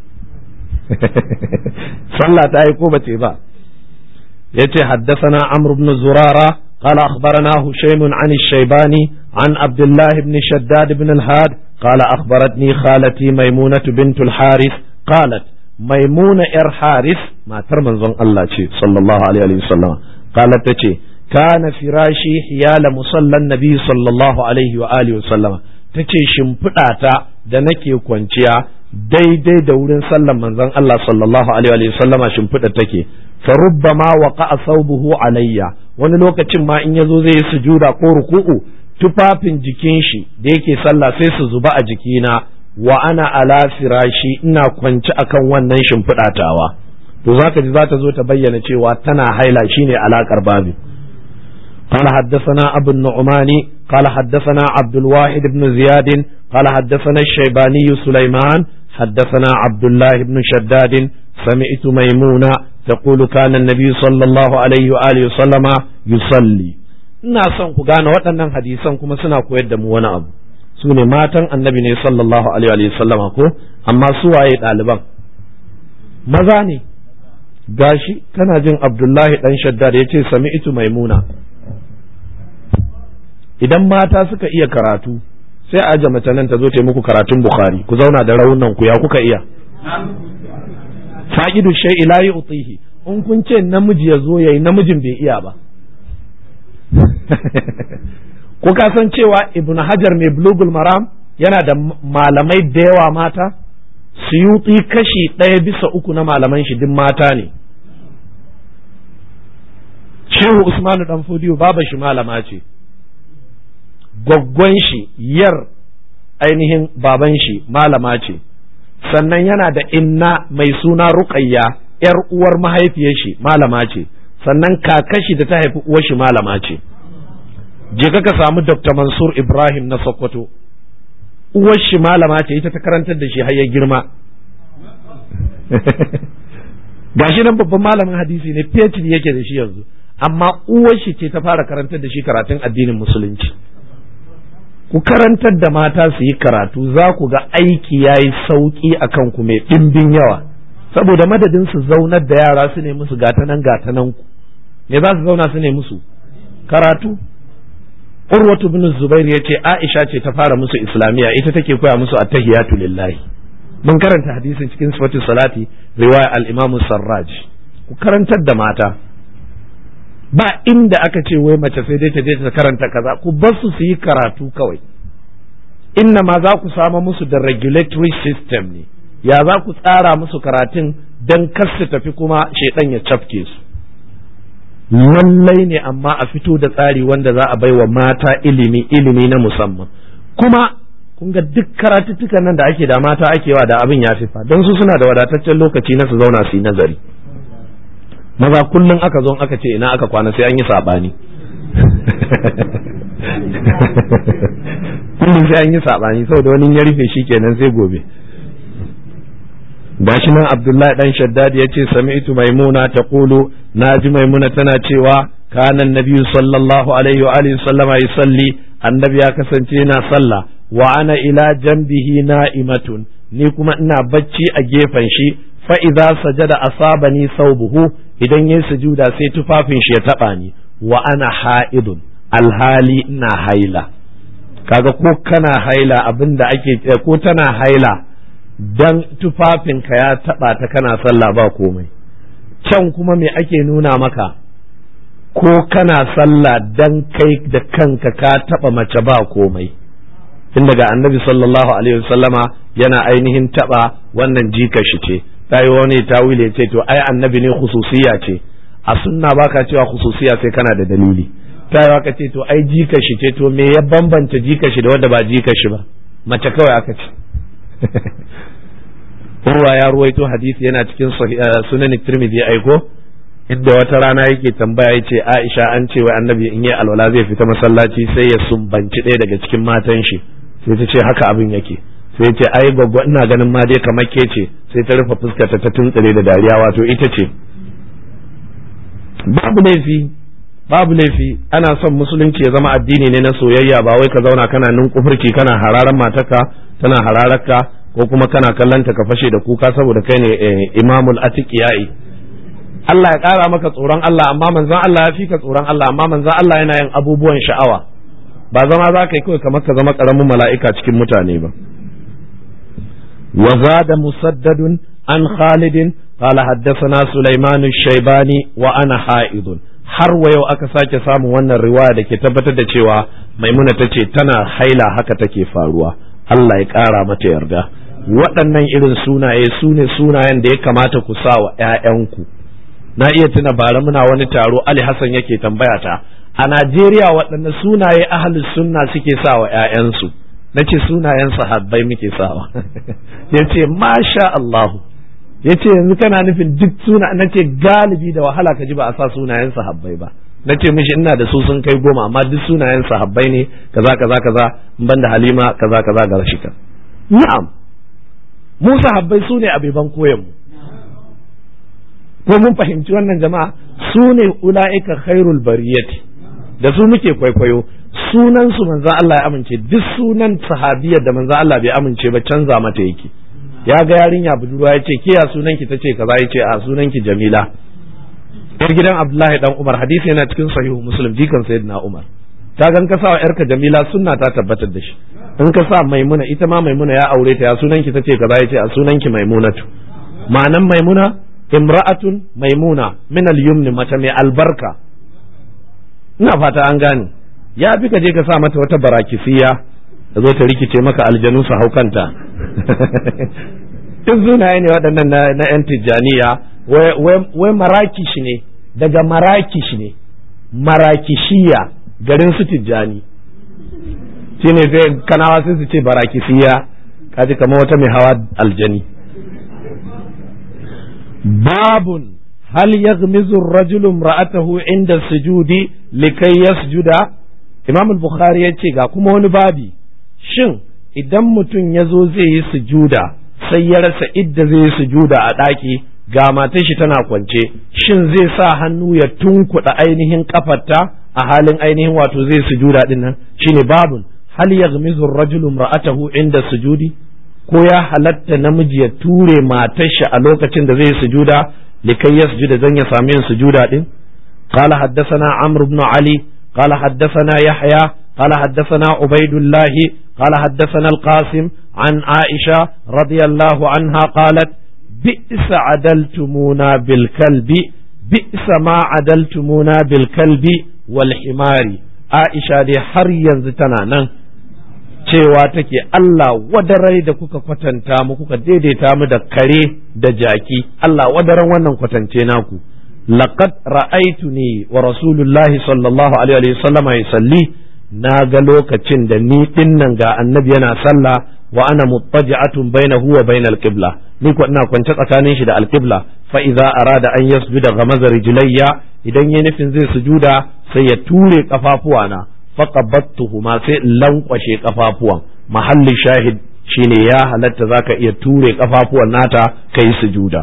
sallah ta yi ko bace ba yace haddathana amr ibn zurara قال أخبرنا هشيم عن الشيباني عن عبد الله بن شداد بن الهاد قال أخبرتني خالتي ميمونة بنت الحارث قالت ميمونة إر حارث ما ترمن زن الله صلى الله عليه وسلم قالت تشي كان فراشي حيال مصلى النبي صلى الله عليه وآله وسلم تشي شمفداتا da nake kwanciya daidai da wurin sallan manzon Allah sallallahu alaihi wa sallama shimfiɗa take fa rubbama waqa'a thawbuhu alayya wani lokacin ma in yazo zai yi sujuda ko ruku'u tufafin jikin shi da yake sallah sai su zuba a jikina wa ana ala firashi ina kwance akan wannan shimfiɗatawa to zaka ji za ta zo ta bayyana cewa tana haila shine alakar babu قال حدثنا أبو النعمان قال حدثنا عبد الواحد بن زياد قال حدثنا الشيباني سليمان حدثنا عبد الله بن شداد سمعت ميمونة تقول كان النبي صلى الله عليه وآله وسلم يصلي ina son ku gane waɗannan hadisan kuma suna koyar da mu wani abu su ne matan annabi ne sallallahu alaihi wa sallama ko amma su waye ɗaliban maza ne gashi kana jin abdullahi dan shaddad ya ce sami itu maimuna idan mata suka iya karatu sai a aje mace nan ta zo ta muku karatun bukhari ku zauna da raunan ku ya kuka iya fa'idu shay'i la yu'tihi in kun ce namiji ya zo yayi namijin bai iya ba ko ka san cewa ibn hajar mai bulugul maram yana da malamai da yawa mata suyuti kashi ɗaya bisa uku na malaman shi duk mata ne shehu usmanu dan fodiyo baba shi malama ce gwaggwan shi yar ainihin baban shi malama ce sannan yana da inna mai suna ruqayya yar uwar mahaifiyar shi malama ce sannan kakashi da ta haifi uwar shi malama ce je ka samu Dr. Mansur Ibrahim na Sokoto uwar shi malama ce ita ta karantar da shi har ya girma gashi nan babban malamin hadisi ne PhD yake da shi yanzu amma uwar shi ce ta fara karantar da shi karatun addinin musulunci ku karantar da mata su yi karatu za ku ga aiki ya yi sauƙi a kanku mai ɗimbin yawa saboda madadin su zaunar da yara su ne musu gatanan gatanan ku me za su zauna su ne musu karatu urwatu bin zubair ya ce aisha ce ta fara musu islamiyya ita take koya musu attahiyatu lillahi mun karanta hadisin cikin sifatu salati riwaya al-imamu sarraj ku karantar da mata ba inda aka ce wai mace sai dai ta je ta karanta kaza ku bar su su yi karatu kawai inna ma za ku sama musu da regulatory system ne ya za ku tsara musu karatun don kar su tafi kuma shaidan ya cafke su lallai ne amma a fito da tsari wanda za a bai wa mata ilimi ilimi na musamman kuma kun ga duk karatuttukan nan da ake da mata ake wa da abin ya fifa don su suna da wadataccen lokaci na su zauna su yi nazari maza kullum aka zo aka ce ina aka kwana sai an yi saɓani kullum sai an yi saɓani saboda wani ya rufe shi kenan sai gobe gashi nan abdullahi dan shaddad ya ce sami'tu maimuna ta kulu na ji maimuna tana cewa kanan nabiyu sallallahu alaihi wa alihi sallama yusalli annabi ya kasance yana sallah wa ana ila jambihi na'imatun ni kuma ina bacci a gefen shi fa idza sajada asabani saubuhu idan yayi sujuda sai tufafin shi ya taba ni wa ana ha'idun alhali ina haila kaga ko kana haila abinda ake ko tana haila dan tufafinka ya taba ta kana sallah ba komai can kuma me ake nuna maka ko kana sallah dan kai da kanka ka taba mace ba komai tun daga annabi sallallahu alaihi wasallama yana ainihin taba wannan jika shi ce ta yi wani tawile ce to ai annabi ne khususiya ce a sunna baka cewa khususiya sai kana da dalili ta yi ka ce to ai jika shi ce to me ya bambanta jika shi da wanda ba jika shi ba mace kawai aka ce Urwa ya ruwaito hadisi yana cikin sunan Tirmidhi ya aiko inda wata rana yake tambaya yace Aisha an ce wai annabi in yi alwala zai fita masallaci sai ya sumbanci ɗaya daga cikin matan shi sai ta ce haka abin yake sai ce ai gwaggwa ina ganin ma dai kamar ke ce sai ta rufe fuskarta ta tuntsire da dariya wato ita ce babu laifi babu laifi ana son musulunci ya zama addini ne na soyayya ba wai ka zauna kana ninkufurci kana hararan matarka tana harararka ko kuma kana kallanta ka fashe da kuka saboda kai ne imamul atiqiyai Allah ya ƙara maka tsoron Allah amma manzon Allah ya fi ka tsoron Allah amma manzon Allah yana yin abubuwan sha'awa ba zama za ka yi kawai kamar ka zama ƙaramin mala'ika cikin mutane ba وزاد مسدد عن خالد قال حدثنا سليمان الشيباني وأنا حائض har wa yau aka sake samun wannan riwaya da ke tabbatar da cewa maimuna ta ce tana haila haka take faruwa Allah ya ƙara mata yarda waɗannan irin sunaye su ne sunayen da ya kamata ku sa wa ‘ya'yanku na iya tuna bara muna wani taro Ali Hassan yake tambaya ta a Najeriya waɗanne sunaye ahalus sunna suke sa wa ‘ya'yansu na ce sunayen sahabbai muke sawa ya ce masha Allahu ya ce yanzu kana nufin duk suna na ce galibi da wahala ka ji ba a sa sunayen sahabbai ba na ce mishi ina da su sun kai goma amma duk sunayen sahabbai ne kaza kaza kaza ban da halima kaza kaza ga rashika na'am mu sahabbai su ne abeban koyan mu ko mun fahimci wannan jama'a su ne ula'ika khairul bariyati da su muke kwaikwayo sunan su manzo Allah ya amince duk sunan sahabiyar da manzo Allah bai amince ba canza mata yake ya ga yarinya budurwa ya ce ke ya sunan ki tace kaza ya ce a sunan ki Jamila yar gidan Abdullahi dan Umar hadisi yana cikin sahihu Muslim jikan sayyidina Umar ta gan ka sa wa yarka Jamila sunna ta tabbatar da shi in ka sa Maimuna ita ma Maimuna ya aure ta ya sunan ki tace kaza ya ce a sunan ki Maimunatu ma'anan Maimuna imra'atun Maimuna min al-yumni mace mai albarka ina fata an gane ya fi ka je ka sa mata wata barakisiya da zo ta rikice maka aljanu su haukanta duk sunaye ne waɗannan na 'yan tijjaniya wai marakish ne daga marakish ne marakishiya garin su tijjani shi ne sai kanawa sai su ce barakisiya kaji kamar wata mai hawa aljani babun هل يغمز الرجل امرأته عند السجود لكي يسجد imam bukhari ya ce ga kuma wani babi shin idan mutum ya zo zai yi sujuda sai ya rasa idda zai yi sujuda a ɗaki ga matar shi tana kwance shin zai sa hannu ya tunkuɗa ainihin kafarta a halin ainihin wato zai sujuda din nan shine babun hal yaghmizu ar-rajulu imra'atahu inda sujudi ko ya halatta namiji ya ture matar shi a lokacin da zai sujuda likai yasjuda zan ya sami yin sujuda din قال حدثنا عمرو بن علي قال حدثنا يحيى قال حدثنا عبيد الله قال حدثنا القاسم عن عائشة رضي الله عنها قالت بئس عدلتمونا بالكلب بئس ما عدلتمونا بالكلب والحمار عائشة دي har yanzu tana nan cewa take Allah wadarai da kuka kwatanta mu kuka daidaita mu da kare da jaki Allah wadaran wannan kwatance naku laqad ra'aytuni wa rasulullahi sallallahu alaihi wa sallam yusalli na ga lokacin da ni dinnan ga annabi yana sallah wa ana muttaji'atun bainahu wa bainal qibla ni ko ina kwance tsakanin shi da alqibla fa idza arada an yasjuda ghamaza rijlayya idan ya nufin zai sujuda sai ya ture kafafuwana faqabattuhuma sai lankwashe kafafuwan mahallin shahid shine ya halatta zaka iya ture kafafuwan nata kai sujuda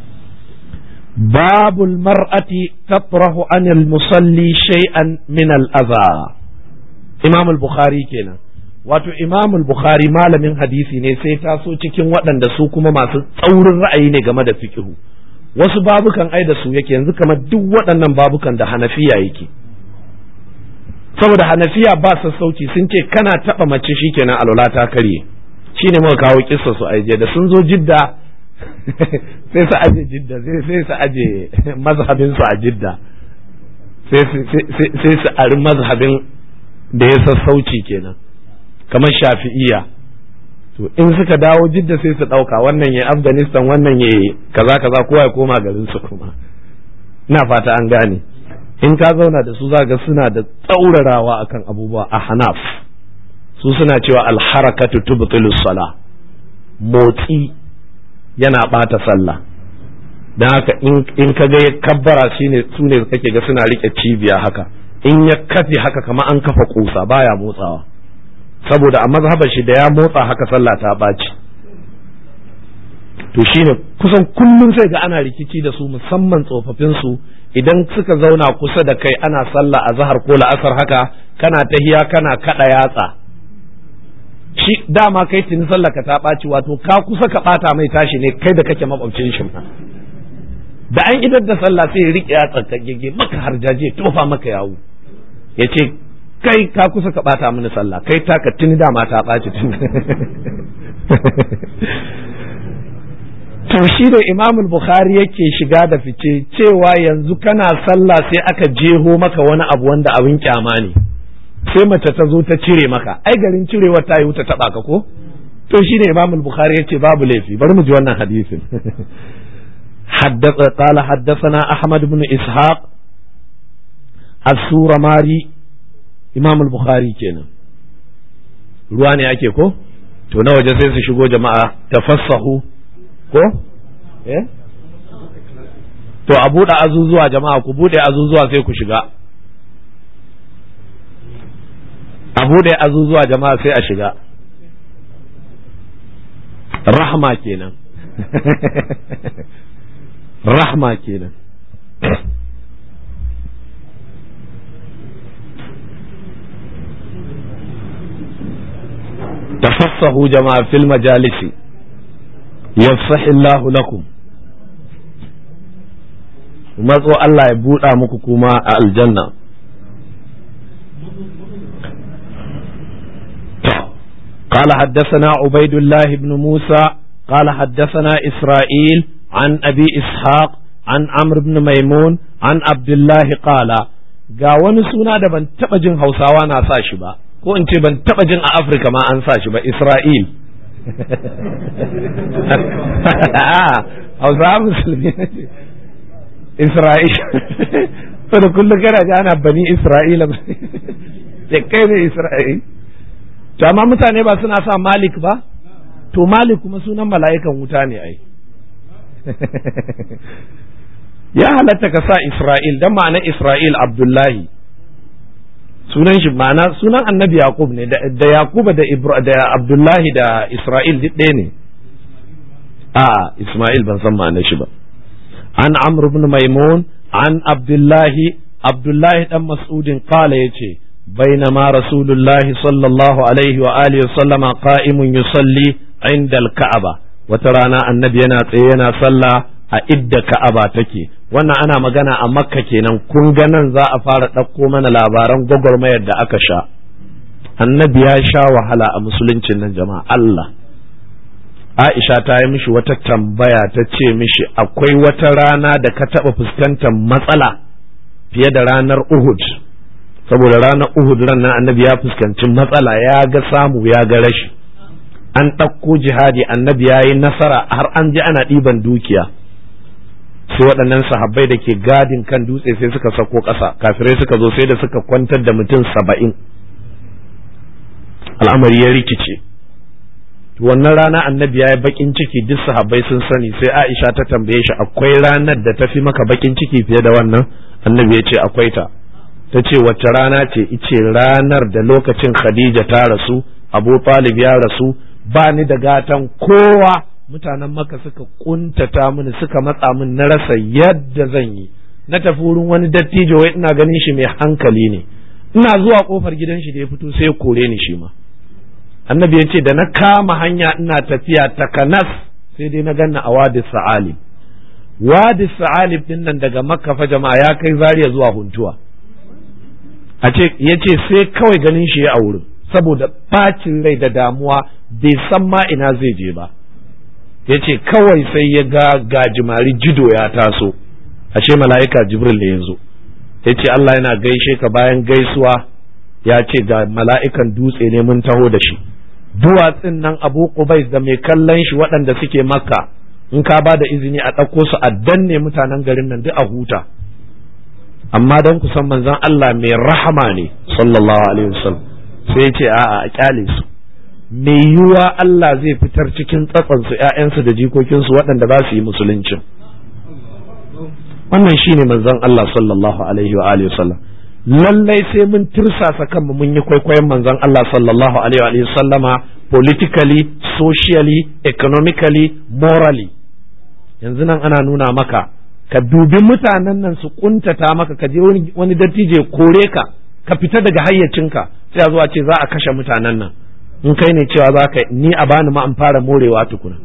babul mar'ati tatrahu anil musalli shay'an min al-adha imam al-bukhari kenan wato imam al-bukhari malamin hadisi ne sai taso cikin waɗanda su kuma masu tsaurin ra'ayi ne game da fiqhu wasu babukan ai da su yake yanzu kamar duk waɗannan babukan da hanafiya yake saboda hanafiya ba sassauci sun ce kana taɓa mace shikenan alwala ta karye shine muka kawo kissa su aije da sun zo jidda sai su aje jidda sai su aje mazhabin su a jidda sai su ari mazhabin da ya sassauci kenan kamar shafi'iya to in suka dawo jidda sai su ɗauka wannan ya afghanistan wannan ya kaza kaza kowa ya koma garin su kuma ina fata an gane in ka zauna da su za ga suna da tsaurarawa akan abubuwa a hanaf su suna cewa alharakatu tubtilu sala motsi yana bata sallah dan haka in ka ga ya kabbara shine su ne kake ga suna rike cibiya haka in ya kafe haka kama an kafa kusa baya motsawa saboda a mazhabar shi da ya motsa haka sallah ta baci to shine kusan kullum sai ga ana rikici da su musamman tsofaffin su idan suka zauna kusa da kai ana sallah a zahar ko la'asar haka kana tahiya kana kada yatsa shi dama kai tuni sallah ka ta ɓaci wato ka kusa ka ɓata mai tashi ne kai da kake makwabcin shi da an idar da sallah sai ya riƙe yatsa ka gege maka harjaje tofa maka yawo ya ce kai ka kusa ka ɓata mini sallah kai taka tuni dama ta ɓaci tun to shi da imam bukhari yake shiga da fice cewa yanzu kana sallah sai aka jeho maka wani abu wanda abin kyama ne sai mace ta zo ta cire maka ai garin cirewar ta yi ta taba ka ko to shi ne imam bukhari yace babu laifi bari mu ji wannan hadisin حدث قال حدثنا أحمد بن إسحاق السورة ماري إمام البخاري كنا ruwa ake ko to na waje sai su shigo jama'a tafassahu ko eh to a buɗe azuzuwa jama'a ku buɗe azuzuwa sai ku shiga a buɗe azuzuwa jama'a sai a shiga rahma kenan rahma kenan tafassahu jama'a fil majalisi yafsah Allah lakum matso Allah ya buɗa muku kuma a aljanna قال حدثنا عبيد الله بن موسى قال حدثنا إسرائيل عن أبي إسحاق عن عمرو بن ميمون عن عبد الله قال ga wani suna da ban taɓa jin hausawa na sa shi ba ko in ce ban taɓa jin a afirka ma an sa shi ba isra'il hausawa musulmi isra'il da kullum kana ji ana bani isra'ila ya kai ne isra'il to amma mutane ba suna sa malik ba to malik kuma sunan mala'ikan wuta ne ai ya halatta ka sa isra'il dan ma'ana isra'il abdullahi sunan shi ma'ana sunan annabi yaqub ne da yaquba da da abdullahi da isra'il duk ɗaya ne a isma'il ban san ma'anar shi ba an amr ibn maimun an abdullahi abdullahi dan mas'udin qala yace بينما رسول الله صلى الله عليه وآله وسلم قائم يصلي عند الكعبة وترانا النبي ينا ينا صلى a idda ka'aba take wannan ana magana a makka kenan kun ga nan za a fara ɗauko mana labaran gwagwarmayar da aka sha annabi ya sha wahala a musuluncin nan jama'a Allah Aisha ta yi mishi wata tambaya ta ce mishi akwai wata rana da ka taɓa fuskantar matsala fiye da ranar Uhud saboda ranar Uhud ran nan annabi ya fuskanci matsala ya ga samu ya ga rashi an ɗauko jihadi annabi ya yi nasara har an ji ana ɗiban dukiya sai waɗannan sahabbai da ke gadin kan dutse sai suka sako ƙasa kafirai suka zo sai da suka kwantar da mutum saba'in al'amari ya rikice wannan rana annabi ya yi bakin ciki duk sahabbai sun sani sai aisha ta tambaye shi akwai ranar da ta fi maka bakin ciki fiye da wannan annabi ya ce akwai ta ta ce wacce rana ce ice ranar da lokacin khadija ta rasu abu talib ya rasu ba ni da gatan kowa mutanen maka suka kuntata mini suka matsa min na rasa yadda zan yi na tafi wurin wani dattijo wai ina ganin shi mai hankali ne ina zuwa kofar gidan shi da ya fito sai kore ni shi ma annabi ya ce da na kama hanya ina tafiya takanas sai dai na ganna a wadi sa'alib wadi sa'alib din nan daga makka fa jama'a ya kai zariya zuwa huntuwa a ce ya ce sai kawai ganin shi ya a wurin saboda bacin rai da damuwa bai san ma ina zai je ba ya ce kawai sai ya ga gajimari jido ya taso ashe mala'ika jibril ne ya zo ya ce Allah yana gaishe ka bayan gaisuwa ya ce ga mala'ikan dutse ne mun taho da shi duwatsin nan abu qubais da mai kallon shi waɗanda suke makka in ka ba da izini a ɗauko su a danne mutanen garin nan duk a huta amma don ku san manzon Allah mai rahama ne sallallahu alaihi wasallam sai ya ce a'a a kyale su mai yiwuwa Allah zai fitar cikin tsatsansu ‘ya'yansu da jikokinsu waɗanda za su yi musuluncin. Wannan shi ne manzon Allah sallallahu Alaihi wa Alaihi wasallam. Lallai sai mun tirsasa kanmu mun yi kwaikwayon manzon Allah sallallahu Alaihi wa sallama politically, socially, economically, morally. Yanzu nan ana nuna maka, ka dubi mutanen nan su kuntata maka ka je wani dattijo kore ka, ka fita daga hayyacinka sai a zuwa ce za a kashe mutanen nan. in kai ne cewa za ka ni a bani ma an fara morewa tukuna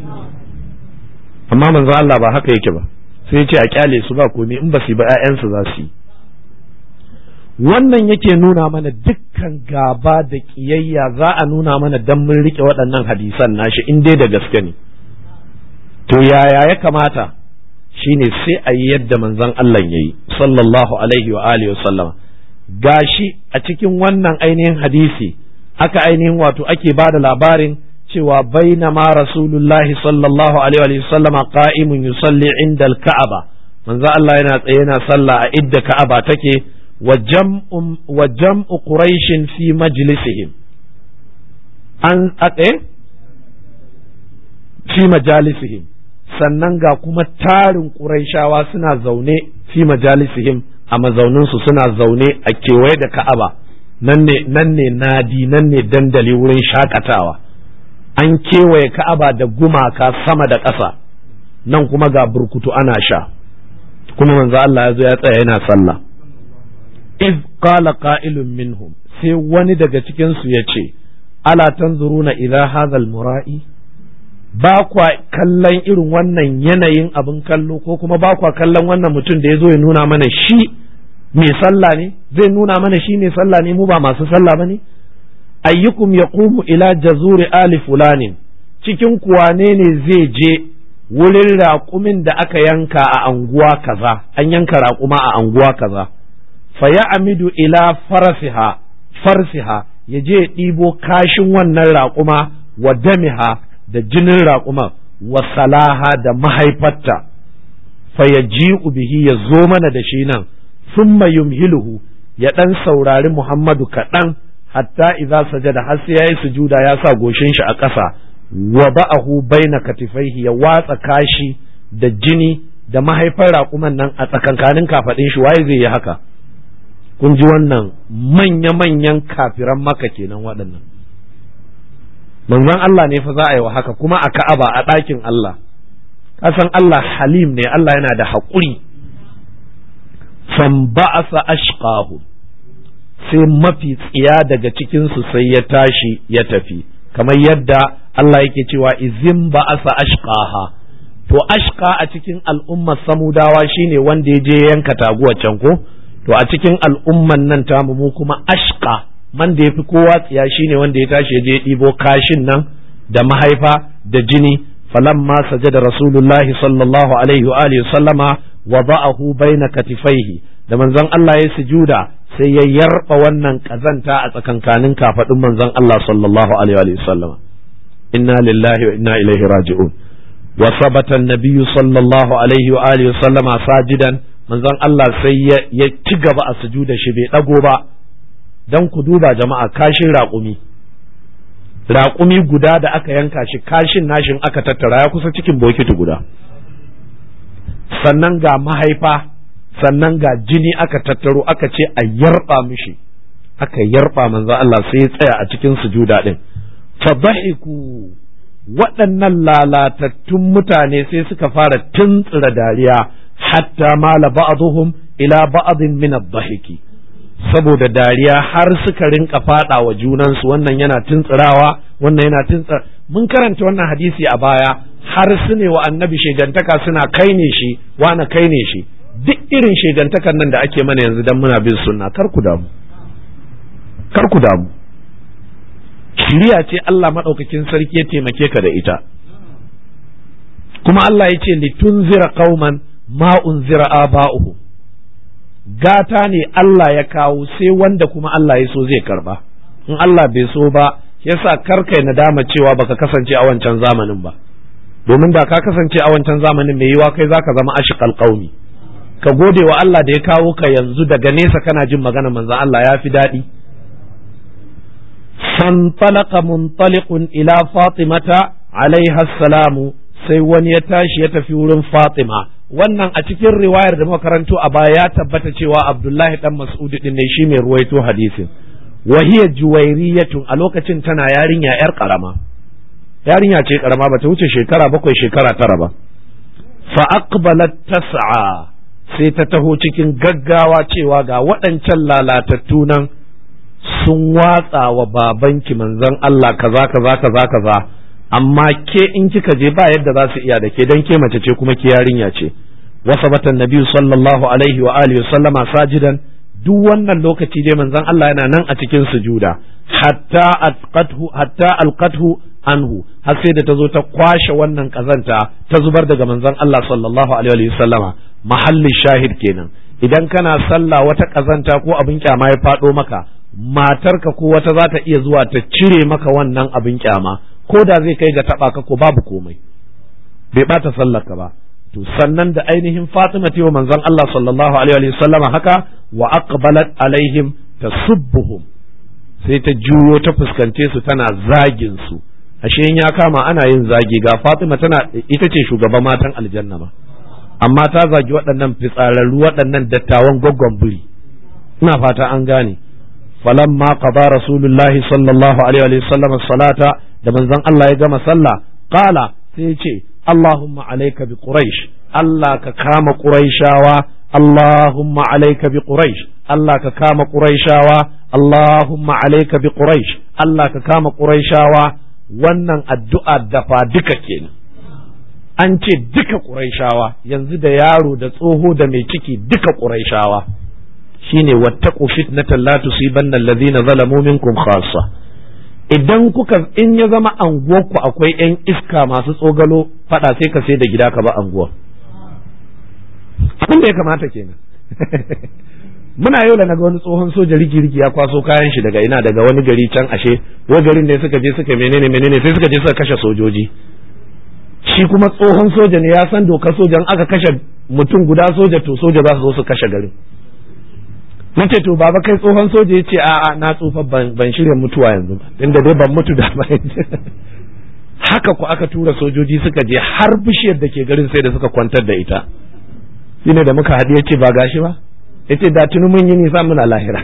amma manzo Allah ba haka yake ba sai ya ce a kyale su ba komai in ba su ba ƴaƴansu za su yi wannan yake nuna mana dukkan gaba da kiyayya za a nuna mana dan mun rike waɗannan hadisan nashi in dai da gaske ne to yaya ya kamata shine sai a yi yadda manzon Allah yayi sallallahu alaihi wa alihi wa sallama gashi a cikin wannan ainihin hadisi aka ainihin wato ake ba da labarin cewa bainama rasulullahi sallallahu alaihi wa sallama qa'imun yusalli inda al-ka'aba manzo Allah yana tsaye yana sallah a idda ka'aba take wa jam'u wa jam'u quraish fi majlisihim an ake fi majalisihim sannan ga kuma tarin quraishawa suna zaune fi majalisihim a mazauninsu suna zaune a kewaye da ka'aba nan ne nan ne nadi nan ne dandali wurin shakatawa an kewaye ka'aba da gumaka sama da ƙasa nan kuma ga burkutu ana sha kuma manzo Allah ya zo ya tsaya yana sallah iz qala qa'ilun minhum sai wani daga cikin su yace ala tanzuruna ila hadha mura'i ba kwa kallon irin wannan yanayin abin kallo ko kuma ba kwa kallon wannan mutum da ya zo ya nuna mana shi mai sallah ne zai nuna mana shi mai sallah ne mu ba masu sallah ba ne ayyukum yaqumu ila jazuri ali fulanin cikin kuwa ne ne zai je wurin raƙumin da aka yanka a anguwa kaza an yanka raƙuma a anguwa kaza fa ya amidu ila farasiha farsiha ya je ɗibo kashin wannan raƙuma wa damiha da jinin raƙuma wa salaha da mahaifarta fa ya bihi ya zo mana da shi nan summa yumhiluhu ya ɗan saurari Muhammadu kaɗan hatta idza sajada har sai yayi sujuda ya sa goshin shi a ƙasa wa ba'ahu baina katifaihi ya watsa kashi da jini da mahaifar raƙuman nan a tsakankanin kafaɗin shi waye zai yi haka kun ji wannan manya-manyan kafiran maka kenan waɗannan manzon Allah ne fa za a yi wa haka kuma a ka'aba a ɗakin Allah kasan Allah halim ne Allah yana da haƙuri fan ba'asa ashqahu sai mafi tsiya daga cikinsu sai ya tashi ya tafi kamar yadda Allah yake cewa izin ba'asa ashqaha to ashqa a cikin al'ummar samudawa shine wanda ya je yanka taguwa can ko to a cikin al'umman nan tamu mu kuma ashqa man da yafi kowa tsiya shine wanda ya tashi ya je ɗibo kashin nan da mahaifa da jini falamma sajada rasulullahi sallallahu alaihi wa alihi sallama wada'ahu baina katifaihi da manzon Allah ya sujuda sai ya yarba wannan kazanta a tsakankanin kafadun manzon Allah sallallahu alaihi wa sallama inna lillahi wa inna ilaihi raji'un wa sabata an-nabiyyu sallallahu alaihi wa alihi sallama sajidan manzon Allah sai ya ci gaba a sujuda shi bai dago ba dan ku duba jama'a kashin raƙumi raƙumi guda da aka yanka shi kashin nashin aka tattara ya kusa cikin bokiti guda sannan ga mahaifa sannan ga jini aka tattaro aka ce a yarba mishi aka yarba manzo Allah sai ya tsaya a cikin sujuda din fadahiku waɗannan lalatattun mutane sai suka fara tuntsira dariya hatta mala ba'dhum ila ba'dhin min ad-dahiki saboda dariya har suka rinka fada wa junansu wannan yana tuntsirawa wannan yana tuntsira mun karanta wannan hadisi a baya har su ne wa annabi shegantaka suna kai ne shi wani kai ne shi duk irin shegantakan nan da ake mana yanzu dan muna bin sunna kar ku damu kar ku damu shiriya ce Allah madaukakin sarki ya taimake ka da ita kuma Allah ya ce litunzira qauman ma unzira aba'uhum gata ne Allah ya kawo sai wanda kuma Allah ya so zai karba in Allah bai so ba yasa karkai nadama cewa baka kasance a wancan zamanin ba domin da ka kasance a wancan zamanin mai yiwa kai zaka zama ashiqal qaumi ka gode wa Allah da ya kawo ka yanzu daga nesa kana jin magana manzon Allah ya fi daɗi fantalaka muntaliqun ila fatimata alaiha salamu sai wani ya tashi ya tafi wurin fatima wannan a cikin riwayar da makarantu a baya ya tabbata cewa abdullahi dan mas'ud din ne shi mai ruwaito hadisin wa hiya juwairiyatun a lokacin tana yarinya yar karama yarinya ce karama bata wuce shekara bakwai shekara tara ba fa aqbalat tas'a sai ta taho cikin gaggawa cewa ga waɗancan lalatattu nan sun watsa wa babanki manzon Allah kaza kaza kaza kaza amma ke in kika je ba yadda za su iya da ke dan ke mace ce kuma ke yarinya ce wasabata nabi sallallahu alaihi wa alihi sallama sajidan duk wannan lokaci dai manzon Allah yana nan a cikin sujuda hatta atqathu hatta alqathu anhu har sai da ta zo ta kwashe wannan kazanta ta zubar daga manzon Allah sallallahu alaihi wa sallama mahallin shahid kenan idan kana sallah wata kazanta ko abin kyama ya faɗo maka matarka ko wata za ta iya zuwa ta cire maka wannan abin kyama ko da zai kai ga taɓa ka ko babu komai bai ɓata sallarka ba to sannan da ainihin Fatima ta manzon Allah sallallahu alaihi wa sallama haka wa aqbalat alaihim tasubbuhum sai ta juyo ta fuskance su tana zagin su ashe in ya kama ana yin zagi ga Fatima tana ita ce shugaban matan aljanna ma amma ta zagi waɗannan fitsararru waɗannan dattawan gwaggon biri ina fata an gane falamma qada rasulullahi sallallahu alaihi wa sallam salata da manzon Allah ya gama sallah qala sai ya ce Allahumma alayka bi quraish Allah ka kama quraishawa Allahumma alayka bi quraish Allah ka kama quraishawa Allahumma alayka bi quraish Allah ka kama quraishawa wannan addu'a dafa duka kenan an ce duka quraishawa yanzu da yaro da tsoho da mai ciki duka quraishawa shine wattaqu fitnatan la tusibanna alladhina zalamu minkum khassa idan kuka in ya zama anguwarku akwai yan iska masu tsogalo fada sai ka sai da gida ka ba anguwar abin da ya kamata kenan muna yau da naga wani tsohon soja rigi rigi ya kwaso kayan shi daga ina daga wani gari can ashe wa garin ne suka je suka menene menene sai suka je suka kashe sojoji shi kuma tsohon soja ne ya san dokar sojan aka kashe mutum guda soja to soja za su zo su kashe garin na ce to baba kai tsohon soja ya ce a'a na tsufa ban shirya mutuwa yanzu ba inda dai ban mutu da ba haka ku aka tura sojoji suka je har bishiyar da ke garin sai da suka kwantar da ita shine da muka haɗu ya ce ba gashi ba yace da tuni mun yi nisa muna lahira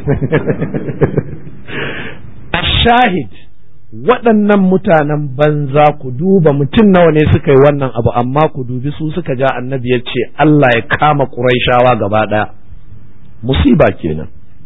ashahid waɗannan mutanen banza ku duba mutum nawa ne suka yi wannan abu amma ku dubi su suka ja annabi ya ce Allah ya kama ƙuraishawa gaba ɗaya musiba kenan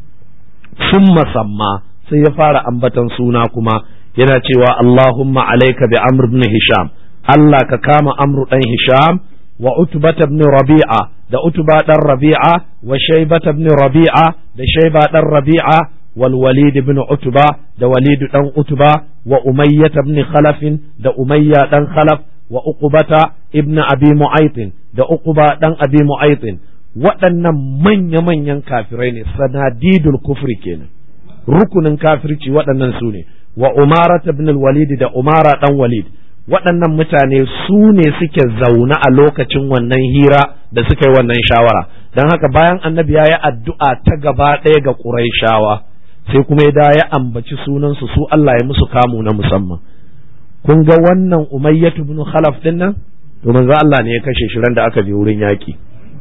sun masamma sai ya fara ambatan suna kuma yana cewa Allahumma alaika bi Amr ibn Hisham Allah ka kama Amr dan Hisham wa Utbah ibn Rabi'a da Utba dan Rabi'a wa Shaybah ibn Rabi'a da Shayba dan Rabi'a wal Walid ibn Utba da Walid dan Utba wa Umayyah ibn Khalaf da Umayya dan Khalaf wa Uqbata ibn Abi Mu'ayth da Uqba dan Abi Mu'ayth waɗannan manya-manyan kafirai ne sanadidul kufri kenan rukunin kafirci waɗannan su ne wa umara ibn walid da umara dan walid waɗannan mutane su ne suke zaune a lokacin wannan hira da suka yi wannan shawara don haka bayan annabi ya yi addu'a ta gaba ɗaya ga ƙuraishawa sai kuma ya da ya ambaci sunansu su Allah ya musu kamu na musamman kun ga wannan umayyatu ibn khalaf din nan to manzo Allah ne ya kashe shi ran da aka je wurin yaƙi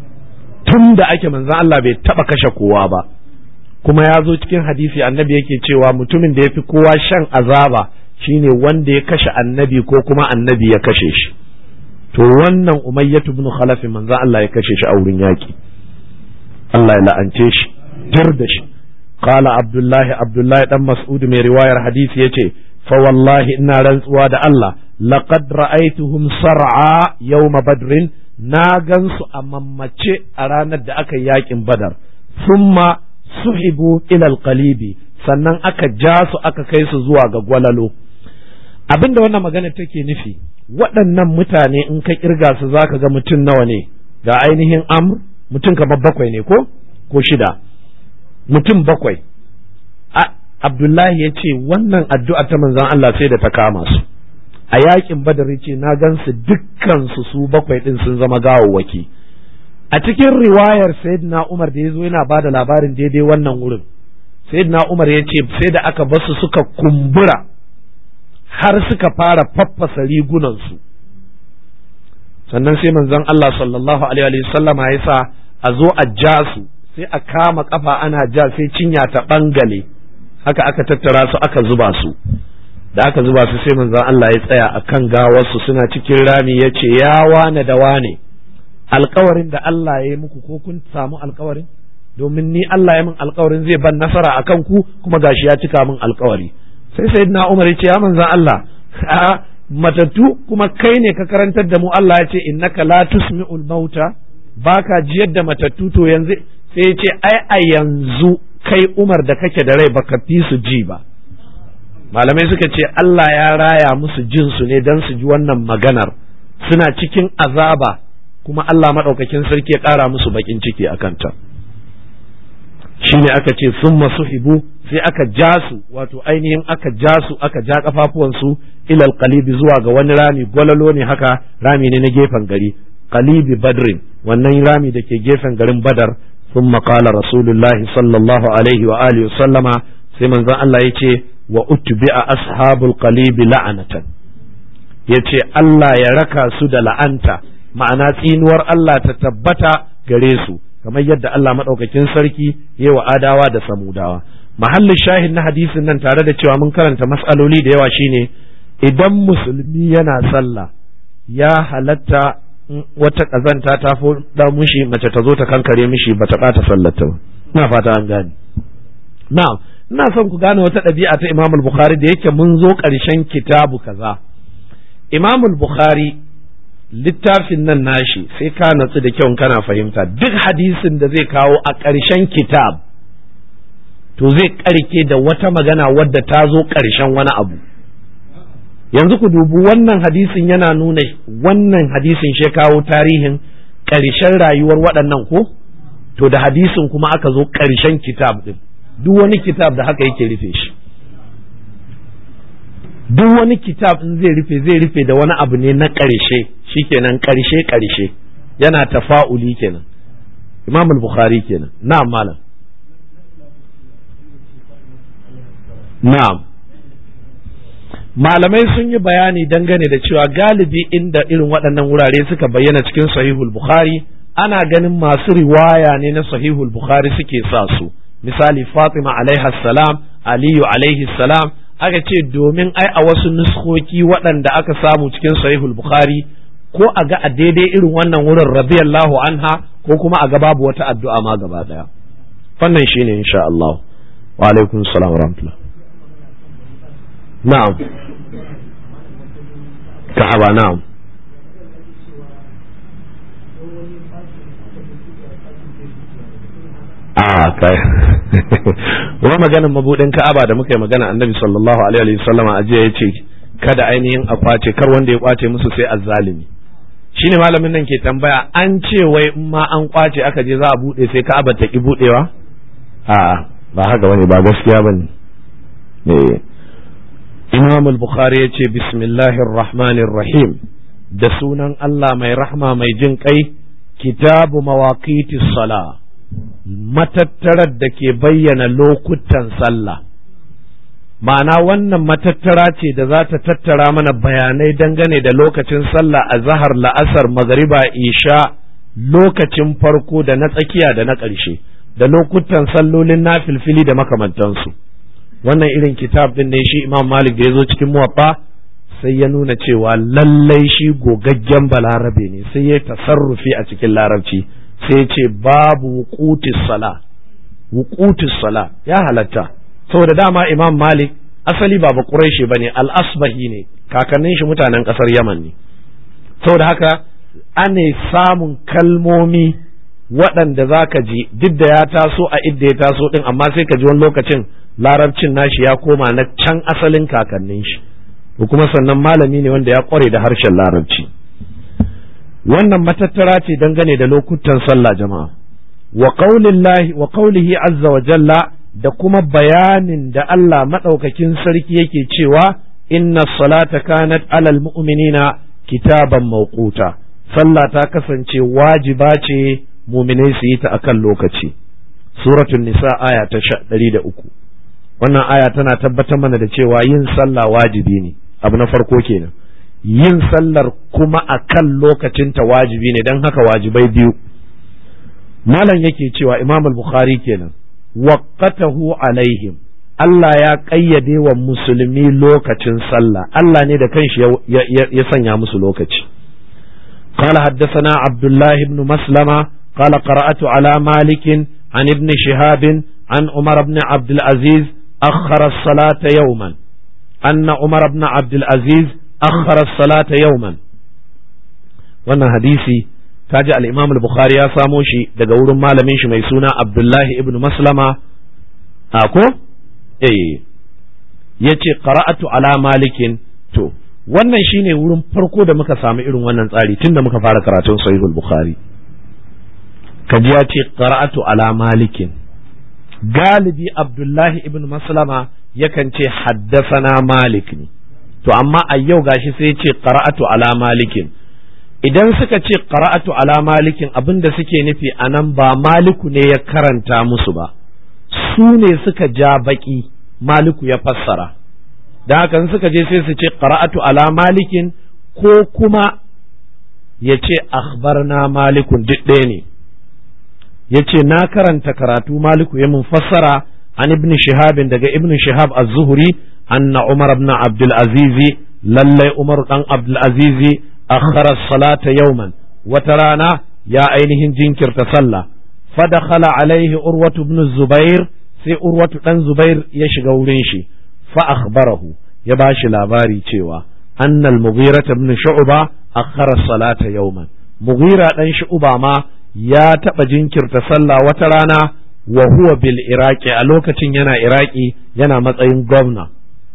tun da ake manzo Allah bai taba kashe kowa ba kuma ya zo cikin hadisi annabi yake cewa mutumin da ya fi kowa shan azaba shine wanda ya kashe annabi ko kuma annabi ya kashe shi to wannan umayyatu ibn khalaf manzo Allah ya kashe shi a wurin yaki Allah ya la'ance shi tir da shi qala abdullahi abdullahi dan mas'ud mai riwayar hadisi yace fa wallahi ina rantsuwa da Allah laqad ra'aytuhum sar'a yawma badrin na gansu a mammace a ranar da aka yi yakin badar summa suhibu ilal qalibi sannan aka ja su aka kai su zuwa ga gwalalo abinda wannan magana take nufi waɗannan mutane in ka kirga su zaka ga mutum nawa ne ga ainihin amr mutum kamar bakwai ne ko ko shida mutum bakwai abdullahi ya ce wannan addu'a ta manzon Allah sai da ta kama su a yakin badar ya ce na gan su dukkan su su bakwai din sun zama gawawwaki a cikin riwayar sayyidina Umar da ya zo yana ba da labarin daidai wannan wurin sayyidina Umar ya ce sai da aka basu suka kumbura har suka fara faffasa rigunansu sannan sai manzon Allah sallallahu alaihi wa sallama ya sa a zo a ja su sai a kama kafa ana ja sai cinya ta bangale haka aka tattara su aka zuba su da aka zuba su sai manzon Allah ya tsaya akan gawarsu suna cikin rami ya ce ya wane da wane alkawarin da Allah ya yi muku ko kun samu alkawarin domin ni Allah ya min alkawarin zai ban nasara a kan ku kuma gashi ya cika min alkawari sai sayyidina Umar ya ce ya manzan Allah a matattu kuma kai ne ka karantar da mu Allah ya ce innaka la tusmi'ul mauta baka jiyar da matattu to yanzu sai ya ce ai a yanzu kai Umar da kake da rai baka fi su ji ba malamai suka ce Allah ya raya musu jin su ne dan su ji wannan maganar suna cikin azaba kuma Allah maɗaukakin sarki ya ƙara musu baƙin ciki a kanta shi ne aka ce sun masu hibu sai aka ja su wato ainihin aka ja su aka ja ƙafafuwansu ilal qalibi zuwa ga wani rami gwalalo ne haka rami ne na gefen gari qalibi badrin wannan rami da ke gefen garin badar sun maƙala rasulullahi sallallahu alaihi wa alihi sallama sai manzon Allah ya ce wa utbi'a ashabul qalibi la'anatan ya ce Allah ya raka su da la'anta ma'ana tsinuwar Allah ta tabbata gare su kamar yadda Allah maɗaukakin sarki ya wa adawa da samudawa mahallin shahid na hadisin nan tare da cewa mun karanta mas'aloli da yawa shine idan musulmi yana sallah ya halatta wata ƙazanta ta da mushi mace ta zo ta kankare mishi ba ta ɓata sallata ba ina fata an gane na'am ina son ku gane wata ɗabi'a ta Imam Bukhari da yake mun zo ƙarshen kitabu kaza Imam Bukhari littafin nan nashi sai ka natsu da kyau kana fahimta duk hadisin da zai kawo a ƙarshen kitab to zai ƙarke da wata magana wadda ta zo ƙarshen wani abu yanzu ku dubi wannan hadisin yana nuna wannan hadisin shi kawo tarihin ƙarshen rayuwar waɗannan ko to da hadisin kuma aka zo ƙarshen kitab ɗin duk wani kitab da haka yake rufe shi duk wani kitab in zai rufe zai rufe da wani abu ne na ƙarshe shikenan ƙarshe ƙarshe yana tafa'uli kenan imam al-bukhari kenan na'am malam na'am malamai sun yi bayani dangane da cewa galibi inda irin waɗannan wurare suka bayyana cikin sahihul bukhari ana ganin masu riwaya ne na sahihul bukhari suke sa su misali fatima alaiha salam aliyu alaihi salam aka ce domin ai a wasu nuskoki waɗanda aka samu cikin sahihul bukhari ko a ga a daidai irin wannan wurin radiyallahu anha ko kuma a ga babu wata addu'a ma gaba daya wannan shine insha Allah wa alaikum salam wa rahmatullah na'am ka'aba na'am a kai wa maganin mabudin ka'aba da muka yi magana annabi sallallahu alaihi wasallama a jiya yace kada ainihin a kwace kar wanda ya kwace musu sai azzalimi shine malamin nan ke tambaya an ce wai in ma an kwace aka je za a bude sai ka'aba ta ki budewa a ba haka bane ba gaskiya bane eh Imam al-Bukhari ya ce bismillahir rahmanir rahim da sunan Allah mai rahma mai jin kai kitabu mawaqitis sala matattarar da ke bayyana lokutan sallah ma'ana wannan matattara ce da za ta tattara mana bayanai dangane da lokacin sallah a zahar la'asar magariba isha lokacin farko da na tsakiya da na ƙarshe da lokutan sallolin na filfili da makamantansu wannan irin kitab din ne shi imam malik da ya zo cikin muwaffa sai ya nuna cewa lallai shi gogaggen balarabe ne sai ya tasarrufi a cikin larabci sai ya ce babu wuqutis sala wuqutis sala ya halatta saboda dama imam malik asali ba quraishi bane al-asbahi ne kakannin shi mutanen kasar yaman ne saboda haka ane samun kalmomi waɗanda za ka ji duk da ya taso a idda ya taso ɗin amma sai ka ji wani lokacin larabcin nashi ya koma na can asalin kakannin shi ko kuma sannan malami ne wanda ya ƙware da harshen larabci wannan matattara ce dangane da lokutan sallah jama'a wa qaulillahi wa qaulihi azza wa jalla da kuma bayanin da Allah madaukakin sarki yake cewa inna salata kanat alal mu'minina kitaban mawquta sallah ta kasance wajiba ce muminai su yi ta akan lokaci suratul nisa aya ta ɗari da uku wannan aya tana tabbatar mana da cewa yin sallah wajibi ne abu na farko kenan yin sallar kuma akan lokacinta wajibi ne don haka wajibai biyu malam yake cewa imam al-bukhari kenan waqatahu alaihim Allah ya ƙayyade wa musulmi lokacin sallah Allah ne da kanshi ya sanya musu lokaci قال حدثنا عبد الله بن مسلمة قال قرأت على مالك عن ابن شهاب عن عمر بن عبد العزيز أخر الصلاة يوما أن عمر بن عبد العزيز أخر الصلاة يوما وانا حديثي kaji al-Imam al-Bukhari ya samo shi daga wurin malamin shi mai suna Abdullahi ibn Maslama a ko eh yace qara'atu ala malikin to wannan shine wurin farko da muka samu irin wannan tsari tunda muka fara karatun sahihul bukhari kaji ya ce qara'atu ala malikin galibi abdullahi ibn maslama yakan ce haddasana malik ne to amma a yau gashi sai ya ce qara'atu ala malikin idan suka ce qara'atu ala malikin abinda suke nufi anan ba maliku ne ya karanta musu ba su ne suka ja baki maliku ya fassara da haka suka je sai su ce qara'atu ala malikin ko kuma ya ce akhbarna malikun duk ɗaya ne ya ce na karanta karatu maliku ya mun fassara an ibn shihabin daga ibn shihab az-zuhri anna umar ibn abdul azizi lallai umar dan abdul azizi akhara salata yawman wata rana ya ainihin jinkirta sallah fadakhala alaihi urwatu ibn zubair sai urwatu dan zubair ya shiga wurin shi fa akhbarahu ya bashi labari cewa anna al-mughira ibn shu'ba akhara salata yawman mughira dan shu'ba ma ya taɓa jinkirta sallah wata rana wa huwa bil iraki a lokacin yana iraki yana matsayin gwamna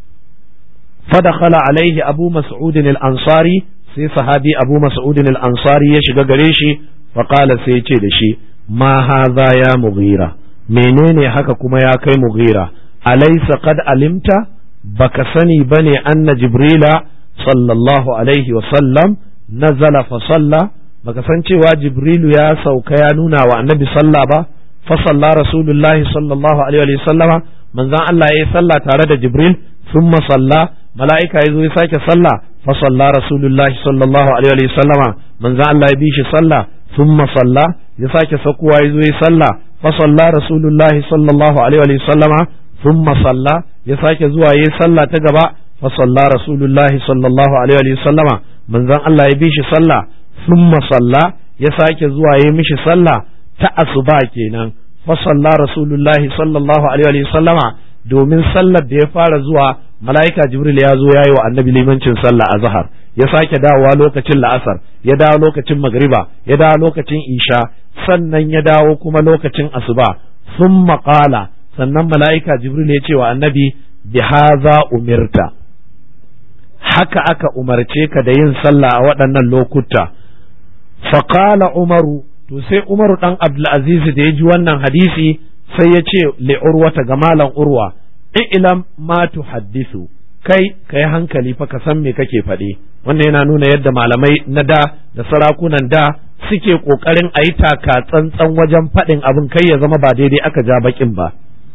fadakhala alaihi abu mas'udin al-ansari sai sahabi abu mas'udin al-ansari ya shiga gare shi faqala sai ya ce da shi ma hadha ya mughira menene haka kuma ya kai mughira alaysa qad alimta baka sani bane anna jibrila sallallahu alaihi wa sallam nazala fa salla baka san cewa jibrilu ya sauka ya nuna wa annabi sallah ba fa salla rasulullahi sallallahu alaihi wa sallama manzon Allah ya sallah tare da jibril thumma salla mala'ika ya zo ya sake sallah fa salla rasulullahi sallallahu alaihi wa sallama manzon Allah ya bi shi sallah thumma salla ya sake sakuwa ya zo ya salla fa salla rasulullahi sallallahu alaihi wa sallama thumma salla ya sake zuwa ya salla ta gaba fa salla rasulullahi sallallahu alaihi wa sallama manzon Allah ya bi shi salla thumma salla ya sake zuwa ya mishi salla ta asuba kenan fa salla rasulullahi sallallahu alaihi wa sallama domin sallar da ya fara zuwa mala'ika jibril ya zo ya yi wa annabi limancin sallah a zahar ya sake dawowa lokacin la'asar ya dawo lokacin magriba ya dawo lokacin isha sannan ya dawo kuma lokacin asuba sun maƙala sannan mala'ika jibril ya ce wa annabi bi haza umirta haka aka umarce ka da yin sallah a waɗannan lokuta faƙala umaru to sai umaru ɗan abdulaziz da ya ji wannan hadisi sai ya ce li'urwata ga malam urwa ilam ma tuhaddisu kai kai hankali fa ka san me kake faɗi wannan yana nuna yadda malamai na da da sarakunan da suke ƙoƙarin a yi taka tsantsan wajen faɗin abin kai ya zama ba daidai aka ja bakin ba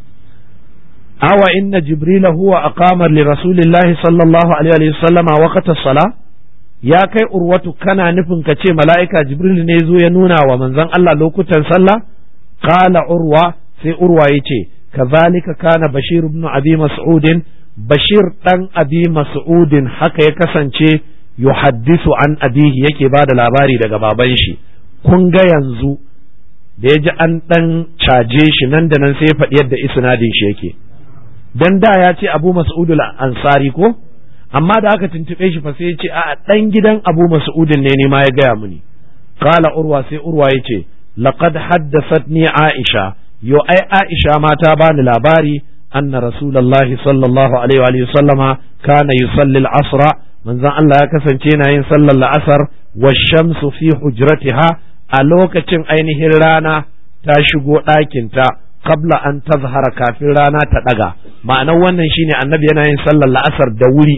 awa inna jibrila huwa aqamar li rasulillahi sallallahu alaihi wa sallama waqta sala ya kai urwatu kana nufin ka ce mala'ika jibril ne zo ya nuna wa manzon Allah lokutan sallah qala urwa sai urwa yace kazalika kana bashir ibn abi mas'udin bashir dan abi mas'udin haka ya kasance yuhaddisu an abihi yake bada labari daga baban shi kun ga yanzu da ya ji an dan caje shi nan da nan sai ya faɗi yadda isnadin shi yake dan da ya ce abu mas'udul ansari ko amma da aka tuntube shi fa sai ya ce a dan gidan abu mas'udin ne ne ma ya gaya muni qala urwa sai urwa yace laqad haddathatni aisha yo ai Aisha ma ta bani labari anna rasulullahi sallallahu alaihi wa sallama kana yusalli al-asra manzon Allah ya kasance yana yin sallar la'asar wa shamsu fi hujratiha a lokacin ainihin rana ta shigo ɗakinta qabla an tazhara kafin rana ta ɗaga ma'anar wannan shine annabi yana yin sallar la'asar da wuri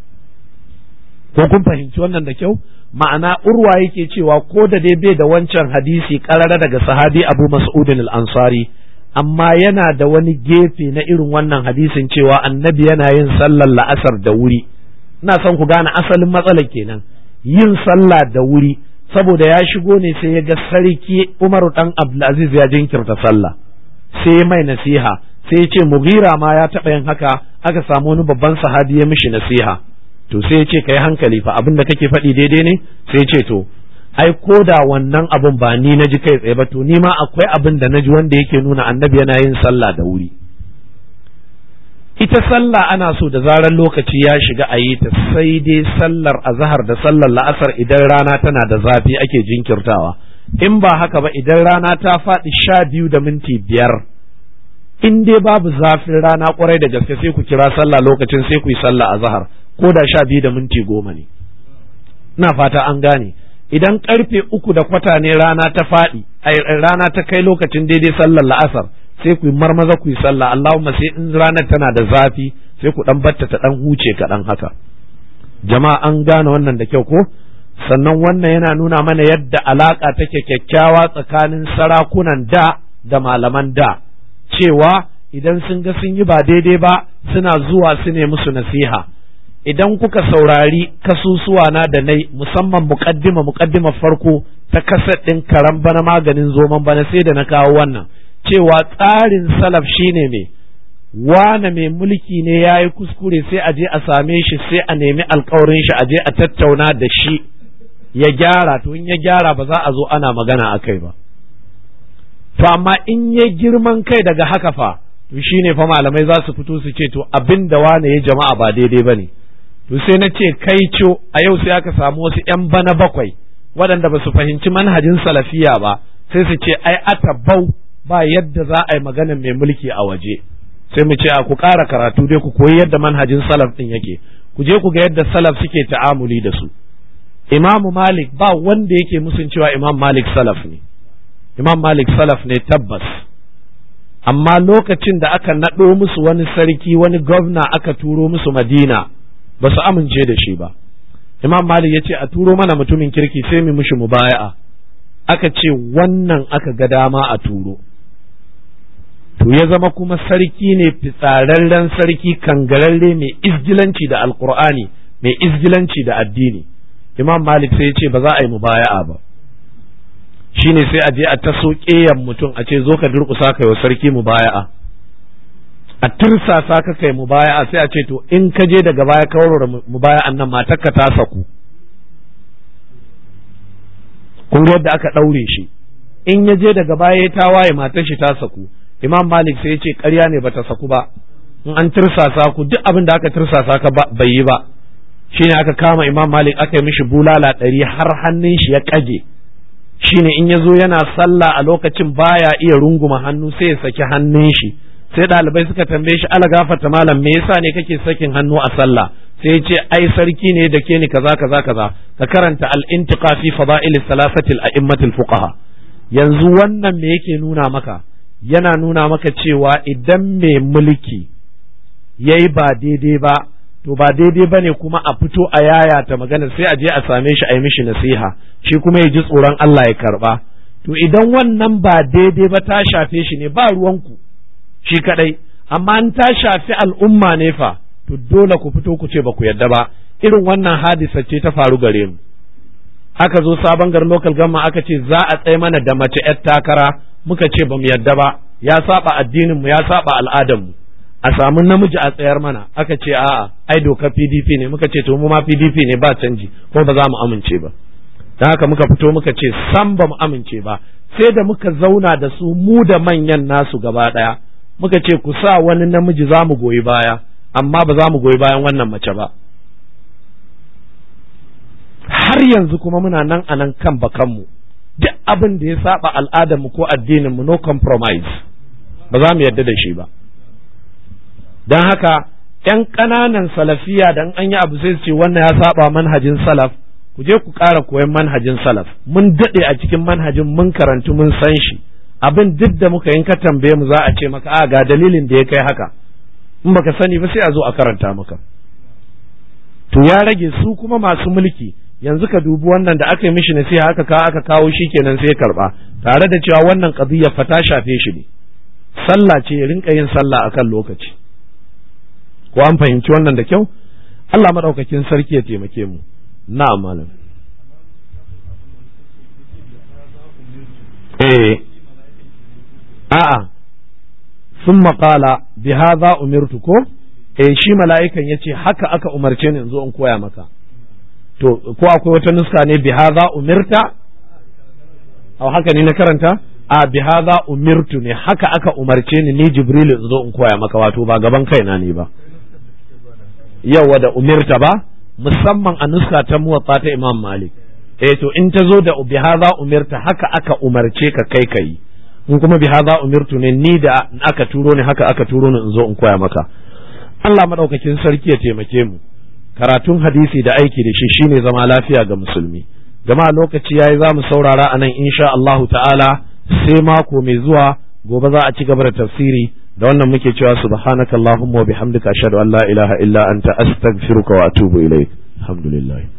ko kun fahimci wannan da kyau ma'ana urwa yake cewa ko da dai bai da wancan hadisi karara daga sahabi abu mas'udin al-ansari amma yana da wani gefe na irin wannan hadisin cewa annabi yana yin sallar la'asar da wuri ina son ku gane asalin matsalar kenan yin sallah da wuri saboda ya shigo ne sai ya ga sarki umaru dan abdulaziz ya jinkirta sallah sai mai nasiha sai ya ce mughira ma ya taɓa yin haka aka samu wani babban sahabi ya mishi nasiha to sai ya ce ka yi hankali fa abin da kake faɗi daidai ne sai ya ce to ai ko da wannan abin ba ni na ji kai tsaye ba to ni ma akwai abin da na ji wanda yake nuna annabi yana yin sallah da wuri ita sallah ana so da zarar lokaci ya shiga a yi ta sai dai sallar azahar da sallar la'asar idan rana tana da zafi ake jinkirtawa in ba haka ba idan rana ta faɗi sha biyu da minti biyar in dai babu zafin rana kwarai da gaske sai ku kira sallah lokacin sai ku yi sallah azahar ko da sha biyu da minti goma ne ina fata an gane idan karfe uku da kwata ne rana ta faɗi rana ta kai lokacin daidai sallar la'asar sai ku yi marmaza ku yi sallah Allahumma sai in ranar tana da zafi sai ku dan batta ta dan huce kaɗan haka jama'a an gane wannan da kyau ko sannan wannan yana nuna mana yadda alaka take kyakkyawa tsakanin sarakunan da da malaman da cewa idan sun ga sun yi ba daidai ba suna zuwa su ne musu nasiha idan kuka saurari kasusuwa na da nai musamman muqaddima muqaddima farko ta kasar ɗin karan bana maganin zoman bana sai da na kawo wannan cewa tsarin salaf shine me wane mai mulki ne ya yi kuskure sai a je a same shi sai a nemi alkawarin shi a je a tattauna da shi ya gyara to in ya gyara ba za a zo ana magana a kai ba to amma in ya girman kai daga haka fa to shine fa malamai za su fito su ce to abin da wane ya jama'a ba daidai ba ne to sai na ce kai co a yau sai aka samu wasu 'yan bana bakwai waɗanda ba su fahimci manhajin salafiya ba sai su ce ai atabau ba yadda za a yi magana mai mulki a waje sai mu ce a ku ƙara karatu dai ku koyi yadda manhajin salaf ɗin yake ku je ku ga yadda salaf suke ta'amuli da su imamu malik ba wanda yake musun cewa imam malik salaf ne imam malik salaf ne tabbas amma lokacin da aka naɗo musu wani sarki wani gwamna aka turo musu madina ba su amince da shi ba imam malik ya ce a turo mana mutumin kirki sai mu mushi mubaya'a aka ce wannan aka ga dama a turo to ya zama kuma sarki ne fitsararren sarki kangararre mai izgilanci da alkur'ani mai izgilanci da addini imam malik sai ya ce ba za a yi mubaya'a ba shine sai a je a taso ƙeyan mutum a ce zo ka durƙusa kai wa sarki mubaya'a a tirsasa ka kai mubaya'a sai a ce to in ka je daga baya ka warware mubaya'an nan matarka ta saku kun ga yadda aka ɗaure shi in ya je daga baya ya tawaye matar shi ta saku imam malik sai ya ce ƙarya ne bata saku ba in an tirsasa ku duk abin da aka tirsasa ka bai yi ba shine aka kama imam malik aka yi mishi bulala ɗari har hannun shi ya ƙage shine in ya zo yana sallah a lokacin baya iya runguma hannu sai ya saki hannun shi sai ɗalibai suka tambaye shi ala gafarta malam me yasa ne kake sakin hannu a sallah sai ya ce ai sarki ne da ke ni kaza kaza kaza ka karanta al-intiqa fi fada'il salasati al-a'immat al-fuqaha yanzu wannan me yake nuna maka yana nuna maka cewa idan mai mulki yayi ba daidai ba to ba daidai ba ne kuma a fito a yayata magana sai a je a same shi a yi mishi nasiha shi kuma ya ji tsoron Allah ya karba to idan wannan ba daidai ba ta shafe shi ne ba ruwanku shi kadai amma an ta shafi al'umma ne fa to dole ku fito ku ce ba ku yadda ba irin wannan hadisa ce ta faru gare mu aka zo sabon garin local gamma aka ce za a tsaye mana da mace 'yar takara muka ce ba mu yadda ba ya saba addinin mu ya saba al'adar mu a samu namiji a tsayar mana aka ce a'a ai dokar PDP ne muka ce to mu ma PDP ne ba canji kuma ba za mu amince ba dan haka muka fito muka ce san ba mu amince ba sai da muka zauna da su mu da manyan nasu gaba daya muka ce ku sa wani namiji za mu goyi baya amma ba za mu goyi bayan wannan mace ba har yanzu kuma muna nan a nan kan bakanmu duk abin da ya saba al'adarmu ko addininmu no compromise ba za mu yarda da shi ba don haka ‘yan ƙananan salafiya da an yi abu sai su ce wannan ya saba manhajin salaf ku je ku ƙara koyon manhajin salaf mun daɗe a cikin manhajin mun karantu mun san shi abin duk da muka yin ka tambaye mu za a ce maka a ga dalilin da ya kai haka in baka sani ba sai a zo a karanta maka to ya rage su kuma masu mulki yanzu ka dubi wannan da aka yi mishi nasiha aka kawo aka kawo shi kenan sai karba tare da cewa wannan qadiyya fa ta shafe shi ne sallah ce ya rinka yin sallah akan lokaci ko an fahimci wannan da kyau Allah madaukakin sarki ya taimake mu na'am malam eh a'a sun maƙala bi hadha umirtu ko eh shi mala'ikan yace haka aka umarce ni in zo in koya maka to ko akwai wata nuska ne bi hadha umirta au haka ne na karanta a bi hadha umirtu ne haka aka umarce ni ni jibril in zo in koya maka wato ba gaban kaina ne ba yawa da umirta ba musamman a nuska ta muwatta ta imam malik eh to in ta zo da bi hadha umirta haka aka umarce ka kai kai in kuma bi hadha umirtu ne ni da aka turo ni haka aka turo ni in zo in koya maka Allah madaukakin sarki ya taimake mu karatun hadisi da aiki da shi shine zama lafiya ga musulmi jama'a lokaci yayi za mu saurara a nan insha Allahu ta'ala sai mako mai zuwa gobe za a ci gaba da tafsiri da wannan muke cewa subhanaka allahumma wa bihamdika ashhadu an la ilaha illa anta astaghfiruka wa atubu ilaik alhamdulillah